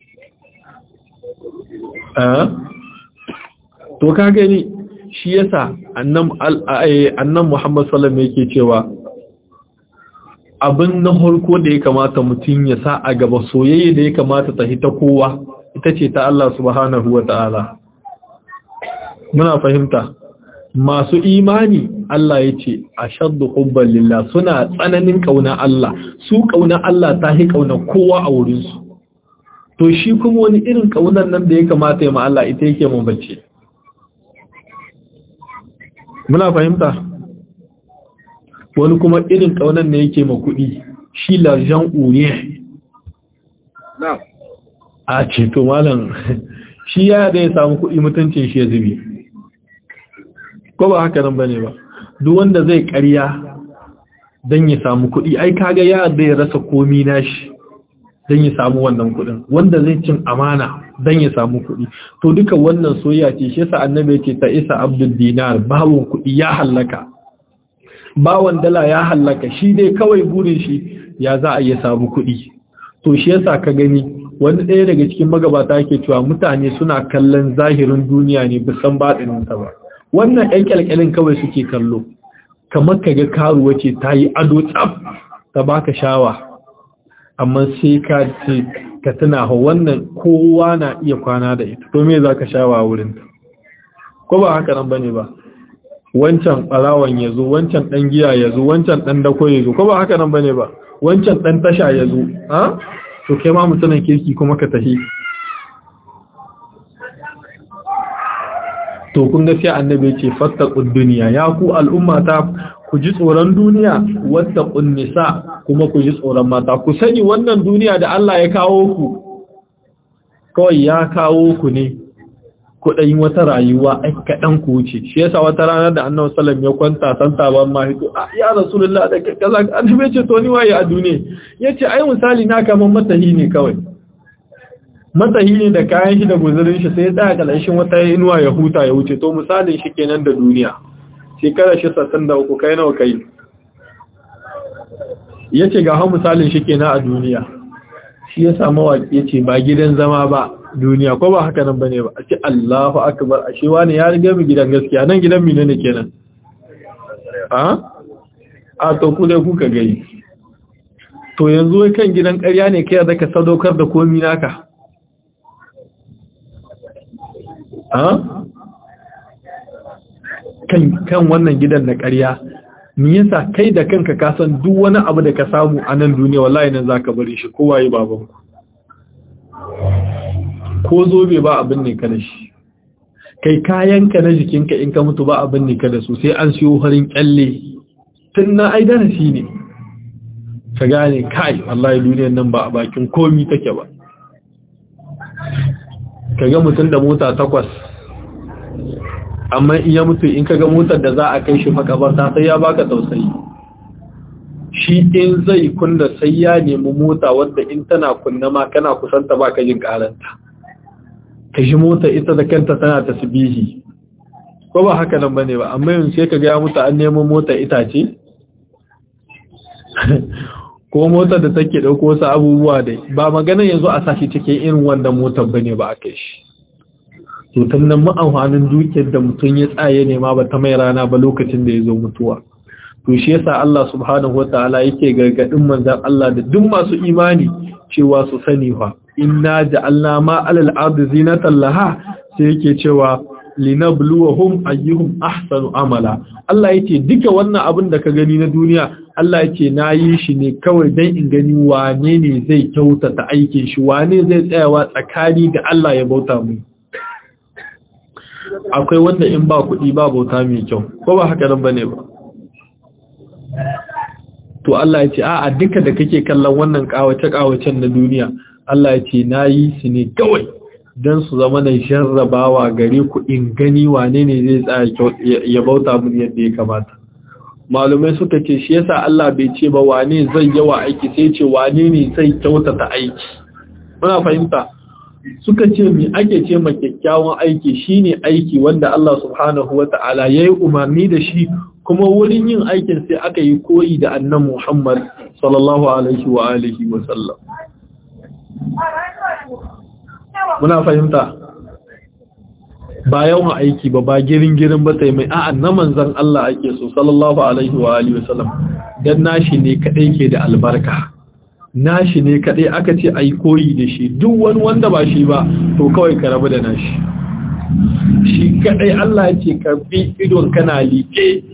to ka gani shi yasa annan annan Muhammad sallallahu alaihi yake cewa abin na harko da ya kamata mutum ya sa a gaba soyayya da ya kamata ta hita kowa ita ce ta Allah subhanahu wa ta'ala muna fahimta masu imani Allah ya ce a shaddu hubban lillah suna tsananin ƙauna Allah su ƙauna Allah ta hi ƙauna kowa a wurinsu to shi kuma wani irin ƙaunar nan da ya kamata ya ma Allah ita yake mabace muna fahimta wani kuma irin ƙaunar ne yake ma kuɗi shi larjan uriya a ce to malam shi ya da ya samu kuɗi mutuncin shi ya zubi ko ba haka nan bane ba duk wanda zai ƙarya don ya samu kuɗi ai kaga ya da ya rasa komi nashi don ya samu wannan kuɗin wanda zai cin amana don ya samu kuɗi to duka wannan soyayya ce shi yasa annabi ya ce ta isa abdul dinar bawon kuɗi ya hallaka bawon dala ya hallaka shi dai kawai burin shi ya za a iya samu kuɗi to shi yasa ka gani wani ɗaya daga cikin magabata yake cewa mutane suna kallon zahirin duniya ne bisan baɗininta ba wannan ɗan ƙyalƙyalin kawai suke kallo kamar ka ga karuwa ce ta yi ado tsaf ta baka shawa amma sai ka ce ka tuna ha wannan kowa na iya kwana da ita to me za ka shawa wurin ko ba haka nan bane ba wancan ɓarawan ya zo wancan ɗan giya ya zo wancan ɗan dako ya zo ko ba haka nan bane ba wancan ɗan tasha ya zo ha to kai ma mutumin kirki kuma ka tafi to kun ga sai annabi ce fattaqud dunya ya ku al'ummata ku ji tsoron duniya wattaqun nisa kuma ku ji tsoron mata ku sani wannan duniya da Allah ya kawo ku kawai ya kawo ku ne ku ɗan wata rayuwa ai kaɗan ku wuce shi yasa wata ranar da annabi sallam ya kwanta san taban ma hito ya rasulullah da kaza annabi ce to ni waye a duniya yace ai misali na kaman matahi ne kawai matahi ne da kayan shi da guzurin shi sai ya tsaya kalashin wata inuwa ya huta ya wuce to misalin shi kenan da duniya shekara shi sassan da uku kai nawa kai yace ga han misalin shi kenan a duniya shi ya samu waƙi yace ba gidan zama ba duniya ko ba haka nan bane ba a ce Allahu akbar ashe wani ya riga mu gidan gaskiya nan gidan mine ne kenan a a to ku dai kuka gai to yanzu wai kan gidan ƙarya ne kai da ka sadaukar da komi naka a kan kan wannan gidan na ƙarya me yasa kai da kanka ka san duk wani abu da ka samu a nan duniya wallahi nan zaka bari shi kowa yi babanku ko zobe ba abin ne ka da shi kai kayanka na jikinka in ka mutu ba abin ne ka da su sai an siyo harin kyalle tun na ai darasi ne ka gane kai wallahi duniyar nan ba a bakin komi take ba ka ga mutum da mota takwas amma in ya mutu in ka ga motar da za a kai shi makabarta sai ya baka tausayi shi in zai kunna sai ya nemi mota wadda in tana kunna ma kana kusanta ba ka jin karanta ka shi mota ita da kanta tana tasbihi ko ba haka nan bane ba amma yanzu sai ka ga mutu an nemo mota itace ko motar da take dauko wasu abubuwa dai ba magana yanzu a sashi cikin irin wanda motar bane ba aka shi to tun nan ma'amfanin dukiyar da mutum ya tsaye ne ma ba ta mai rana ba lokacin da ya zo mutuwa to shi yasa Allah subhanahu wataala yake gargadin manzon Allah da duk masu imani cewa su sani fa inna ja'alna ma 'alal ardi zinatan laha sai yake cewa linabluwahum ayyuhum ahsanu amala Allah yake duka wannan abin da ka gani na duniya Allah yake nayi shi ne kawai dan in gani wane ne zai kyautata aikin shi wane zai tsayawa tsakani da Allah ya bauta mu akwai wanda in ba kuɗi ba bauta mai kyau ko ba haka nan bane ba to Allah ya ce a'a duka da kake kallon wannan kawace kawacen na duniya Allah ya ce nayi su ne kawai dan su zama na jarrabawa gare ku in gani wane ne zai tsaya ya bauta mun yadda ya kamata malumai suka ce shi yasa Allah bai ce ba wane zai yawa aiki sai ce wane ne zai kyautata aiki muna fahimta suka ce mi ake ce ma kyakkyawan aiki shine aiki wanda Allah subhanahu wata'ala yayi umarni da shi kuma wurin yin aikin sai aka yi koyi da annan Muhammad sallallahu alaihi wa alihi wa sallam muna fahimta ba yawan aiki ba ba girin girin ba sai mai a'a na manzon Allah ake so sallallahu alaihi wa alihi wa sallam dan nashi ne kadai ke da albarka nashi ne kadai aka ce ai koyi da shi duk wani wanda ba shi ba to kawai ka rabu da nashi shi kadai Allah ya ce karbi idon kana liƙe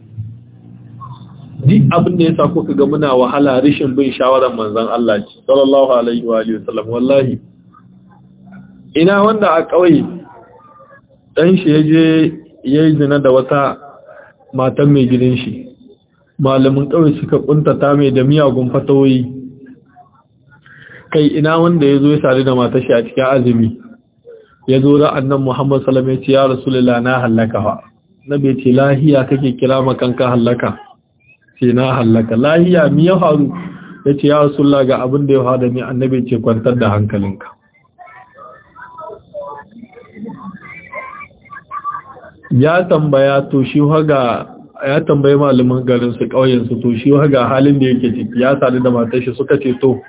duk abin da ya sa kuka ga muna wahala rishin bin shawarar manzon Allah ce sallallahu alaihi wa alihi wasallam wallahi ina wanda a kauye dan shi yaje yayi zina da wata matan mai gidan shi malamin kauye suka kuntata mai da miyagun fatawoyi kai ina wanda yazo ya sare da matar shi a cikin azumi yazo da annabi Muhammad sallallahu alaihi wasallam ya ce ya rasulullah na halaka fa nabi ce lahiya kake kira makanka halaka ce na hallaka lahiya mi ya faru ya ce ya rasulla ga abin da ya hada ni annabi ce kwantar da hankalinka ya tambaya to shi haga ya tambayi malaman garin su ƙauyen su to shi haga halin da yake ciki ya sadu da matar shi suka ce to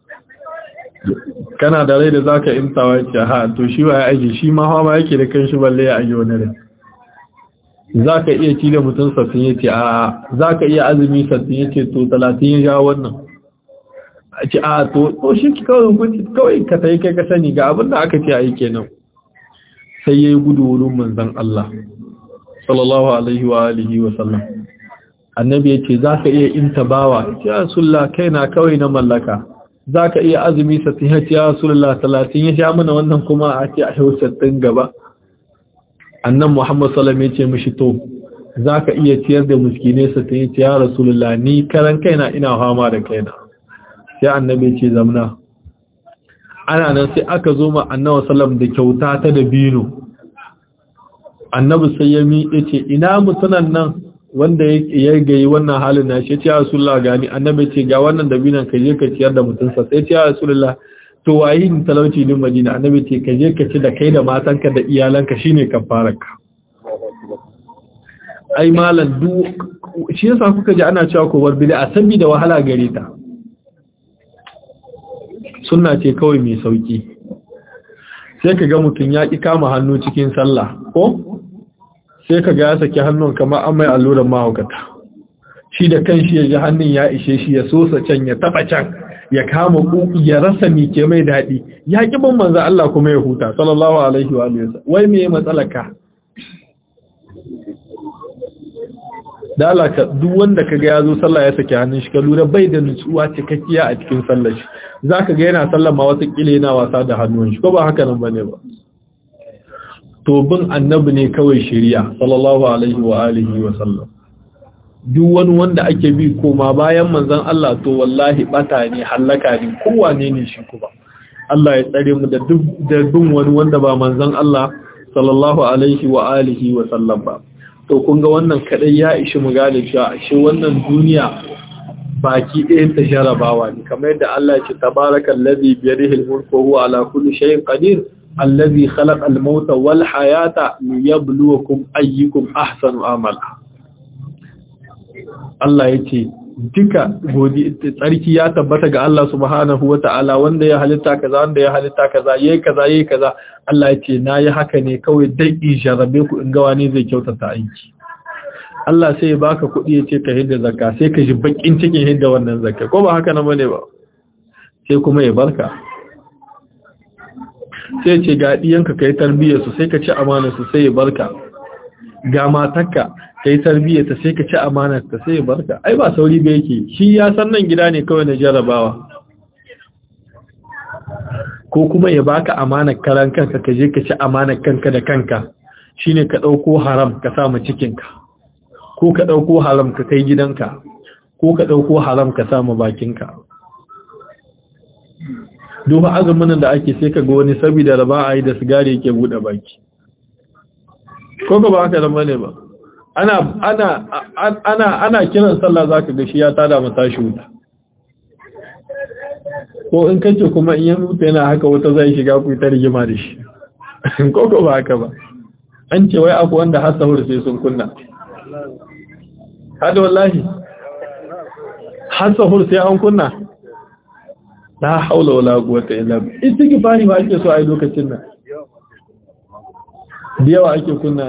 kana da rai da zaka intawa ce ha to shi wa ya aji shi ma hawa yake da kanshi balle ya aji wani rai zaka iya ci da mutum sattin yace a zaka iya azumi sattin yace to 30 ya ja wannan a ce a to to shi kawai hukunci kawai ka tayi kai ka sani ga abin da aka ce ayi kenan sai yayi gudu wurin manzon Allah sallallahu alaihi wa alihi wa sallam annabi yace zaka iya intabawa ya rasulullah kaina kawai na mallaka zaka iya azumi sattin yace ya rasulullah 30 ya sha mana wannan kuma a ce a sattin gaba annan Muhammad sallallahu alaihi wasallam mishi to zaka iya ciyar da miskine su ta yace ya rasulullah ni karan kaina ina fama da kaina sai annabi ce zamna ana nan sai aka zo ma annabi sallallahu da kyauta ta da bino annabi sai ya mi yace ina mutunan nan wanda ya gayi wannan halin na shi ya rasulullah gani annabi ce ga wannan dabinan ka je ka ciyar da mutunsa sai ya rasulullah to wayi ni talauci din Madina annabi ce ka je ka ci da kai da matanka da iyalanka shine kafararka ai malan du shi yasa kuka ji ana cewa ko bar bid'a saboda wahala gare ta sunna ce kawai mai sauki sai ka ga mutun ya ki kama hannu cikin sallah ko sai ka ga ya saki hannun kamar an mai alluran mahaukata shi da kanshi ya ji hannun ya ishe shi ya sosa can ya taba can ya kama kuki ya rasa mike mai daɗi ya ƙi ban manzan Allah kuma ya huta sallallahu alaihi wa sallam wai me matsalaka da alaka duk wanda kaga ya zo sallah ya saki hannun shi ka lura bai da nutsuwa cikakkiya a cikin sallar shi zaka ga yana sallah ma wata kile yana wasa da hannun shi ko ba haka nan bane ba to bin annabi ne kawai shari'a sallallahu alaihi wa alihi wa sallam duk wani wanda ake bi koma bayan manzan Allah to wallahi bata ne hallaka ne kowane ne shi kuma Allah ya tsare mu da duk da bin wani wanda ba manzan Allah sallallahu alaihi wa alihi wa sallam ba to kun ga wannan kadai ya ishi mu gane cewa ashe wannan duniya baki ɗayan ta jarabawa ne kamar yadda Allah ya ce tabarakallazi bi yadihi al-mulku wa huwa ala kulli shay'in qadir allazi khalaqa al-mauta wal hayata liyabluwakum ayyukum ahsanu amala Allah ya ce duka godi tsarki ya tabbata ga Allah subhanahu wa ta'ala wanda ya halitta kaza wanda ya halitta kaza yayi kaza yayi kaza Allah ya ce nayi haka ne kawai dai in jarabe ku in ga wani zai kyautata aiki Allah sai ya baka kuɗi ya ce ka hidda zakka sai ka ji bakin cikin hidda wannan zakka ko ba haka nan bane ba sai kuma ya barka sai ce ga diyanka kai tarbiyyar su sai ka ci amanar su sai ya barka ga matarka kai tarbiyyar ta sai ka ci amanar ta sai ya barka ai ba sauri ba yake shi ya san nan gida ne kawai na jarabawa ko kuma ya baka amanar karan kanka ka je ka ci amanar kanka da kanka shine ka dauko haram ka sa mu cikin ka ko ka dauko haram ka kai gidanka ko ka dauko haram ka sa mu bakin ka duk azumin da ake sai ka ga wani saboda da ba a yi da sigari yake bude baki ko ba haka nan bane ba ana ana ana ana kiran sallah zaka ga shi ya tada mata shi wuta ko in kace kuma in ya mutu yana haka wata zai shiga ku ta rigima da shi ko ko ba haka ba an ce wai akwai wanda har sahur sai sun kunna hada wallahi har sahur sai an kunna la haula wala quwwata illa billah istighfari ba ake so a lokacin nan da yawa ake kunna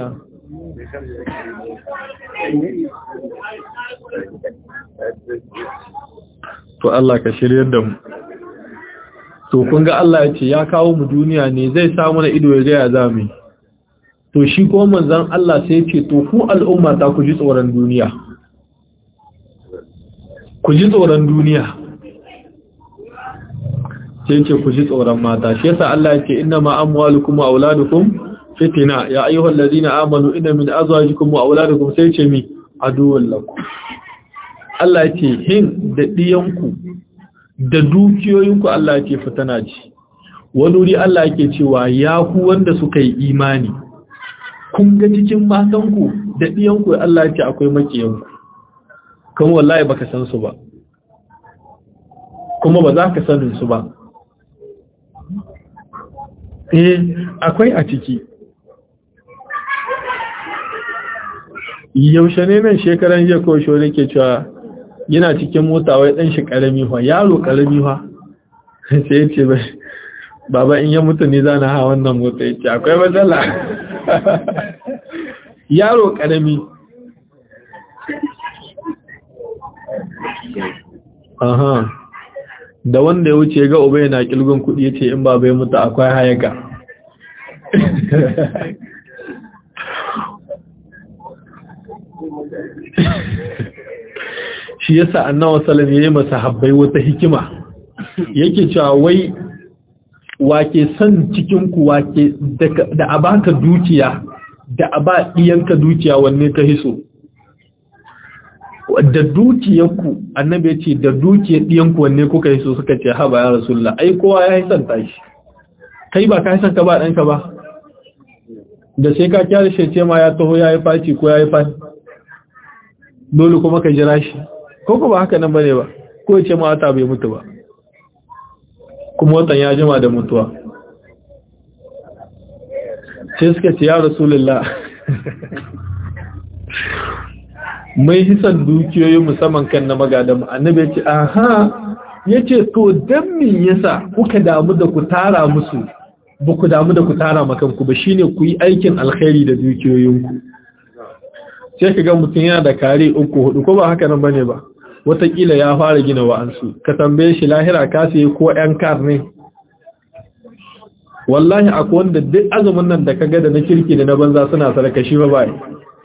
to Allah ka shiryar da mu to kun ga Allah ya ce ya kawo mu duniya ne zai samu na ido ya ga ya zame to shi ko manzon Allah sai ya ce to ku al'umma ta ku ji tsoron duniya ku ji tsoron duniya sai ce ku ji tsoron mata shi yasa Allah ya ce inna ma amwalukum wa auladukum fitina ya ayyuhal ladina amanu inna min azwajikum wa auladikum sai ce mi aduwwal lakum Allah ya ce hin da diyanku da dukiyoyinku Allah ya ce fitana ce wani wuri Allah yake cewa ya ku wanda suka yi imani kun ga cikin matanku da diyanku Allah ya ce akwai makiyanku kan wallahi baka san su ba kuma ba za ka sanin su ba eh akwai a ciki yaushe ne nan shekaran jiya ko shi ke cewa yana cikin mota wai dan shi karami fa yaro karami fa sai ya ce baba in ya mutu ne zana ha wannan mota ya ce akwai matsala yaro karami aha da wanda ya wuce ga uba yana kilgun kudi yace in baba ya mutu akwai hayaka shi yasa annabi sallallahu alaihi wasallam habbai wata hikima yake cewa wai wake san cikin ku wake da abaka dukiya da aba diyanka dukiya wanne ka hiso da dukiyarku annabi ya ce da dukiyar ɗiyanku wanne kuka yi so suka ce haba ya rasulullah ai kowa ya yi son tashi kai ba ka yi son ka ba ɗanka ba da sai ka kyara shi ce ma ya taho ya yi faci ko ya yi fani dole kuma ka jira shi ko ba haka nan ba ne ba ko ya ce ma wata bai mutu ba kuma watan ya jima da mutuwa sai suka ce ya rasulullah mai hisan dukiyoyi musamman kan na magadan annabi ya ce aha ya ce to don min yasa kuka damu da ku tara musu ba ku damu da ku tara makanku ba shine ku yi aikin alkhairi da dukiyoyinku sai ka ga mutum yana da kare uku hudu ko ba haka nan bane ba watakila ya fara gina wa'ansu ka tambaye shi lahira ka sai ko yan kar ne wallahi akwai wanda duk azumin nan da kaga da na kirki da na banza suna sadaka shi ba bai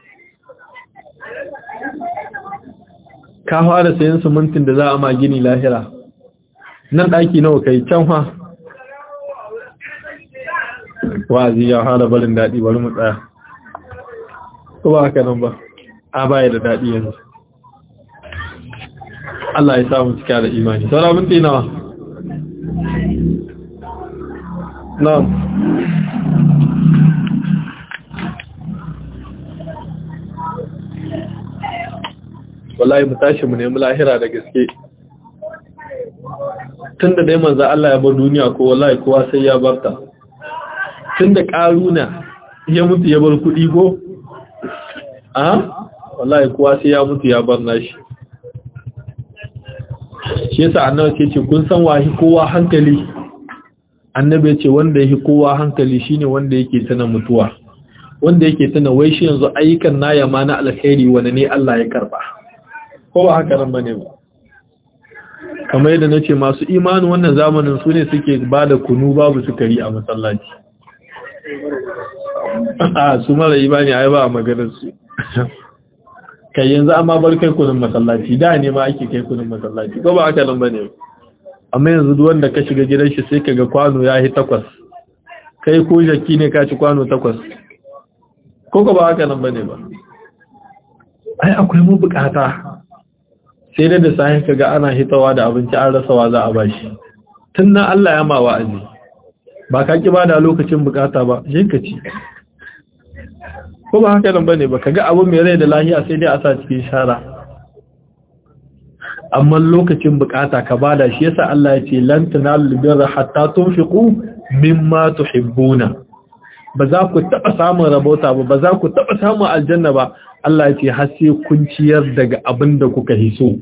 ka fara sayan simintin da za a ma gini lahira nan ɗaki nawa kai can ha wa'azi ya fara barin daɗi bari mu tsaya ko ba haka nan ba a baya da daɗi yanzu Allah ya samu cika da imani saura minti nawa na'am wallahi mu tashi mu nemi lahira da gaske tunda dai manzo Allah ya bar duniya ko wallahi kowa sai ya barta tunda karuna ya mutu ya bar kudi ko a wallahi kowa sai ya mutu ya bar nashi shi yasa annabi ce ce kun san wahi kowa hankali annabi ce wanda yake kowa hankali shine wanda yake tana mutuwa wanda yake tana wai shi yanzu ayyukan naya ma na alkhairi wanda ne Allah ya karba ko ba haka nan bane ba kamar yadda nace masu imani wannan zamanin su ne suke bada kunu babu sukari a masallaci a su mara imani ai ba a maganar su kai yanzu amma bar kai kunun masallaci da ne ma ake kai kunun masallaci ko ba haka nan bane amma yanzu duk wanda ka shiga gidan shi sai kaga kwano ya yi takwas kai ko jaki ne ka ci kwano takwas ko ko ba haka nan bane ba ai akwai mu bukata sai da da sahin kaga ana hitawa da abinci an rasawa za a bashi tun nan Allah ya ma wa'azi ba ka ki bada lokacin bukata ba je ka ci ko ba haka nan bane ba kaga abu mai rai da lahiya sai dai a sa cikin shara amma lokacin bukata ka bada shi yasa Allah ya ce lan tanalul birra hatta tunfiqu mimma tuhibbuna ba za ku taba samun rabota ba ba za ku taba samun aljanna ba Allah ya ce har sai kun ciyar daga abin da kuka hiso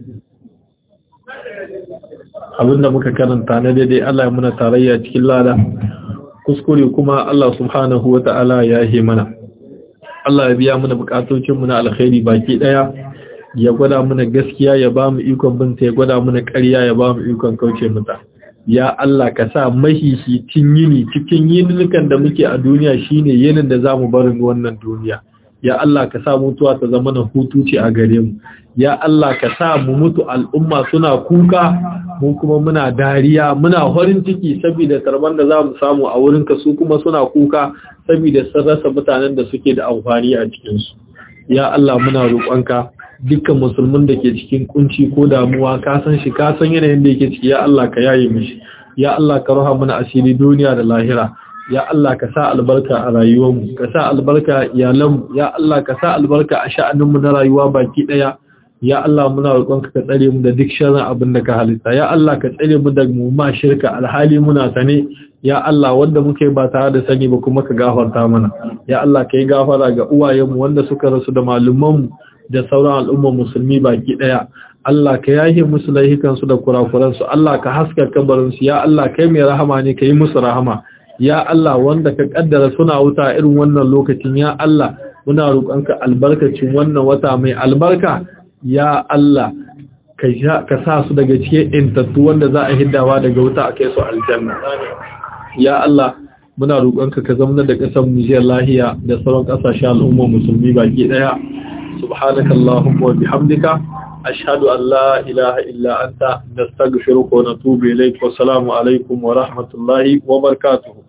abin da muka karanta na daidai Allah ya muna tarayya cikin lada kuskure kuma Allah subhanahu wata'ala ya yi mana Allah ya biya mana bukatocin mu na alkhairi baki daya ya gwada mana gaskiya ya ba mu ikon binta ya gwada mana ƙarya ya ba mu ikon kauce mata ya Allah ka sa mahihitin yini cikin yinukan da muke a duniya shine yinin da zamu barin wannan duniya ya Allah ka sa mutuwa ta zama na hutu ce a gare mu ya Allah ka sa mu mutu al'umma suna kuka mu kuma muna dariya muna farin ciki saboda tarban da zamu samu a wurin ka su kuma suna kuka saboda sun rasa mutanen da suke da amfani a cikin su ya Allah muna roƙonka dukkan musulmin da ke cikin kunci ko damuwa ka san shi ka san yanayin da yake ciki ya Allah ka yaye mishi ya Allah ka roha mana asiri duniya da lahira ya Allah ka sa albarka a rayuwarmu ka sa albarka a iyalanmu ya Allah ka sa albarka a sha'aninmu na rayuwa baki daya ya Allah muna roƙonka ka tsare mu da duk sharrin abin da ka halitta ya Allah ka tsare mu da mu ma shirka alhali muna sane ya Allah wanda muke ba tare da sani ba kuma ka gafarta mana ya Allah ka yi gafara ga uwayenmu wanda suka rasu da malumanmu da sauran al'ummar musulmi baki daya Allah ka yahe musu laihikansu da kurakuransu Allah ka haska kabarinsu ya Allah kai mai rahama ne ka yi musu rahama ya Allah wanda ka kaddara suna wuta irin wannan lokacin ya Allah muna roƙonka albarkacin wannan wata mai albarka ya Allah ka sa su daga cikin intattu wanda za a hiddawa daga wuta a kai su aljanna ya Allah muna roƙonka ka zama da ƙasar Nijar lahiya da sauran ƙasashen al'ummar musulmi baki ɗaya subhanaka allahumma wa bihamdika ashhadu an la ilaha illa anta nastaghfiruka wa natubu ilayk wa assalamu alaikum wa rahmatullahi wa barakatuh